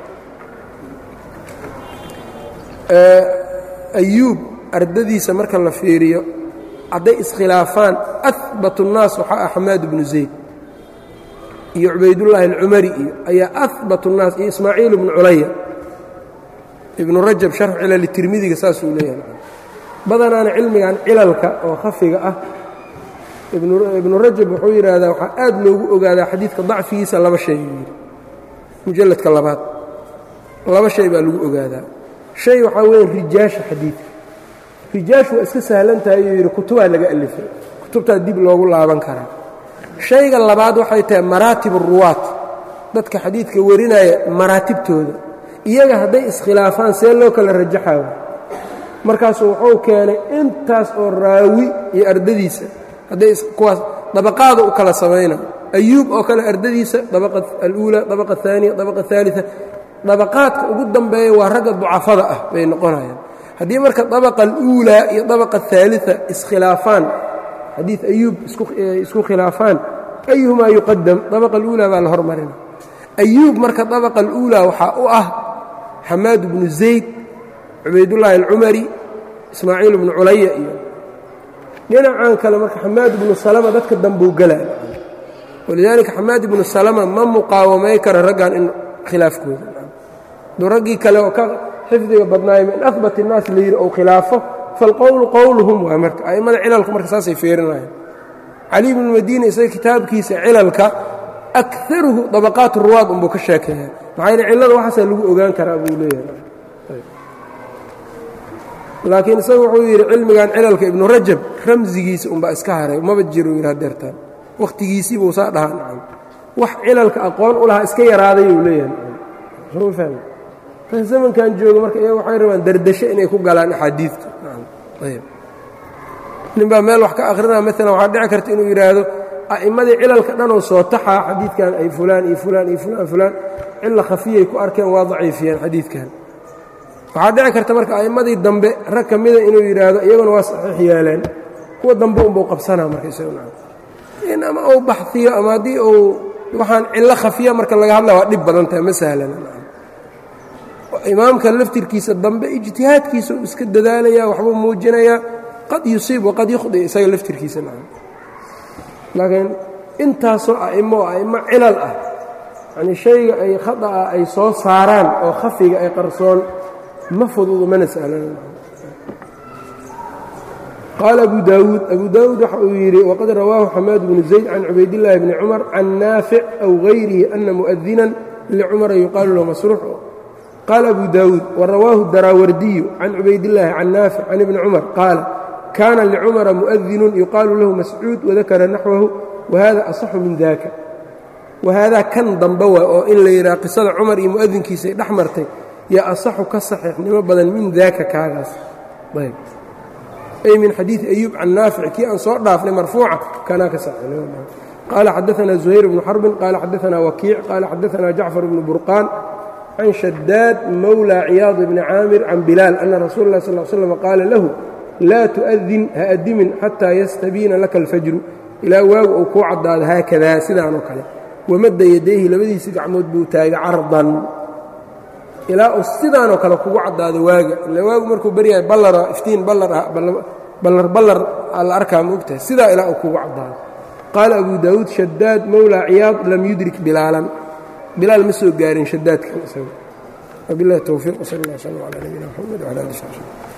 A: ayuub ardadiisa marka la fiiriyo hadday iskhilaafaan ahbat الnaas waxaa ah xamaad bnu zayd iyo cubaydullaahi alcumari iyo ayaa ahbat الnaas iyo ismaaciil bnu culaya ibnu rajab sharx cilali tirmidiga saasuu leeyahay badanaana cilmigan cilalka oo khafiga ah ibnu rajab wuxuu yidhaahdaa waxaa aad loogu ogaadaa xadiidka dacfigiisa laba shay buu yidhi mujalladka labaad laba shay baa lagu ogaadaa shay waxaa weeye rijaasha xadiidka rijaashu waa iska sahlan tahay yuu yidhi kutubaa laga alifay kutubtaa dib loogu laaban karaa shayga labaad waxay tahay maraatib uruwaat dadka xadiidka warinaya maraatibtooda iyaga hadday iskhilaafaan see loo kala rajaxaayo markaasuu wuxuu keenay intaas oo raawi iyo ardadiisa hadday kuwaas dabaqaada u kala samayna ayuub oo kale ardadiisa dabaqa aluula dabaqa aaniya dabaqa aalia dabaqaadka ugu dambeeya waa ragga ducafada ah bay noqonayaan haddii marka dabaqa aluulaa iyo dabaqa aalia iskhilaafaan xadiid ayuub isku khilaafaan ayuhumaa yuqadam dabaqa aluulaa baa la hormarina ayuub marka dabaqa aluulaa waxaa u ah xamaad bnu zayd cubaydullaahi alcumari ismaaciil bnu culaya iyo dhinacan kale marka xamaad ibnu salama dadka dambuu gelaa walidaalika xamaad ibnu salama ma muqaawamay kara raggan in khilaafkooda aduu raggii kale oo ka xifdiga badnaaya min ahbat innaas la yidhi ou khilaafo falqowlu qowluhum waa marka a'immada cilalku marka saasay feerinayaan cali ibnu madiina isaga kitaabkiisa cilalka akaruhu dabaqaat ruwaad unbuu ka sheekeeya maxaa yidhi cillada waxaasaa lagu ogaan karaa buu leeyahay laakiin isagu wuxuu yidhi cilmigan cilalka ibnu rajab ramsigiisa unbaa iska haray maba jiro yidhi hadeertaan wakhtigiisii buu saa dhahaa nacam wax cilalka aqoon u lahaa iska yaraaday uu leeyahay tan zamankan jooga marka iyaga waxay rabaan dardasho inay ku galaan axaadiidta ayb ninbaa meel wax ka akhrinaa maalan waxaa dhici karta inuu yidhaahdo a'immadii cilalka dhanoo soo taxaa xadiidkan ay fulaan iyo fulaan iyo fulaan fulaan cilla khafiyay ku arkeen waa daciifiyeen xadiidkan waxaa dhici karta marka a'immadii dambe rag ka mida inuu yidhaahdo iyaguna waa saxiix yeeleen kuwa dambe unbuu qabsanaa marka isaguna in ama uu baxiyo ama haddii uu waxaan cillo khafiya marka laga hadlaya waa dhib badan tahay ma sahlana imaamka laftirkiisa dambe ijtihaadkiisa uu iska dadaalaya waxbuu muujinayaa qad yusiib waqad yukhdi isaga laftirkiisa laakiin intaasoo a'imo oo a'imo cilal ah yanii shayga ay khada'a ay soo saaraan oo khafiga ay qarsoon ma fududu mana sahlan qaala abu daawuud abu daawuud waxa uu yidhi waqad rawaahu xamaad bnu zayd can cubaydillaahi bni cumar can naafic aw hayrihi ana mu'adinan licumara yuqaalu lahu masruux qaala abu daawuud warawaahu daraawardiyu can cubaydillaahi can naafic can ibni cumar qaala kaana licumara mu'adinun yuqaalu lahu mascuud wadakara naxwahu wahada asaxu min daka wahaadaa kan dambe waa oo in la yidhaha qisada cumar iyo mu'adinkiisay dhex martay yaa asaxu ka saxiixnimo badan min daaka kaagaas ayb ay min xadiidi ayuub can naafic kii aan soo dhaafnay marfuuca kanaa ka saxiixnimo badan qaala xadaanaa zuhayr bnu xarbin qaala xadaanaa wakiic qaala xadaanaa jacfar bnu burqaan can shadaad mawlى ciyaad bni caamir can bilaal ana rasuula اlah sal slm qaala lahu laa tu'adin ha adimin xataa yastabiina laka alfajru ilaa waagu uu kuu caddaado haakadaa sidaanoo kale wamadda yadayhi labadiisi gacmood buu taagay cardan ilaa uu sidaanoo kale kugu caddaado waaga ila waagu markuu baryahay ballara iftiin ballar ah ballar ballar aa la arkaa ma ogtahay sidaa ilaa uu kugu caddaado qaala abu daawuud shadaad mawlى ciyaad lam yudrik bilaalan bilaal ma soo gaarin shadaadkan isaga wabilahi towfiiq wsal اllah slm calى nabiyina mxamed wcala ali sb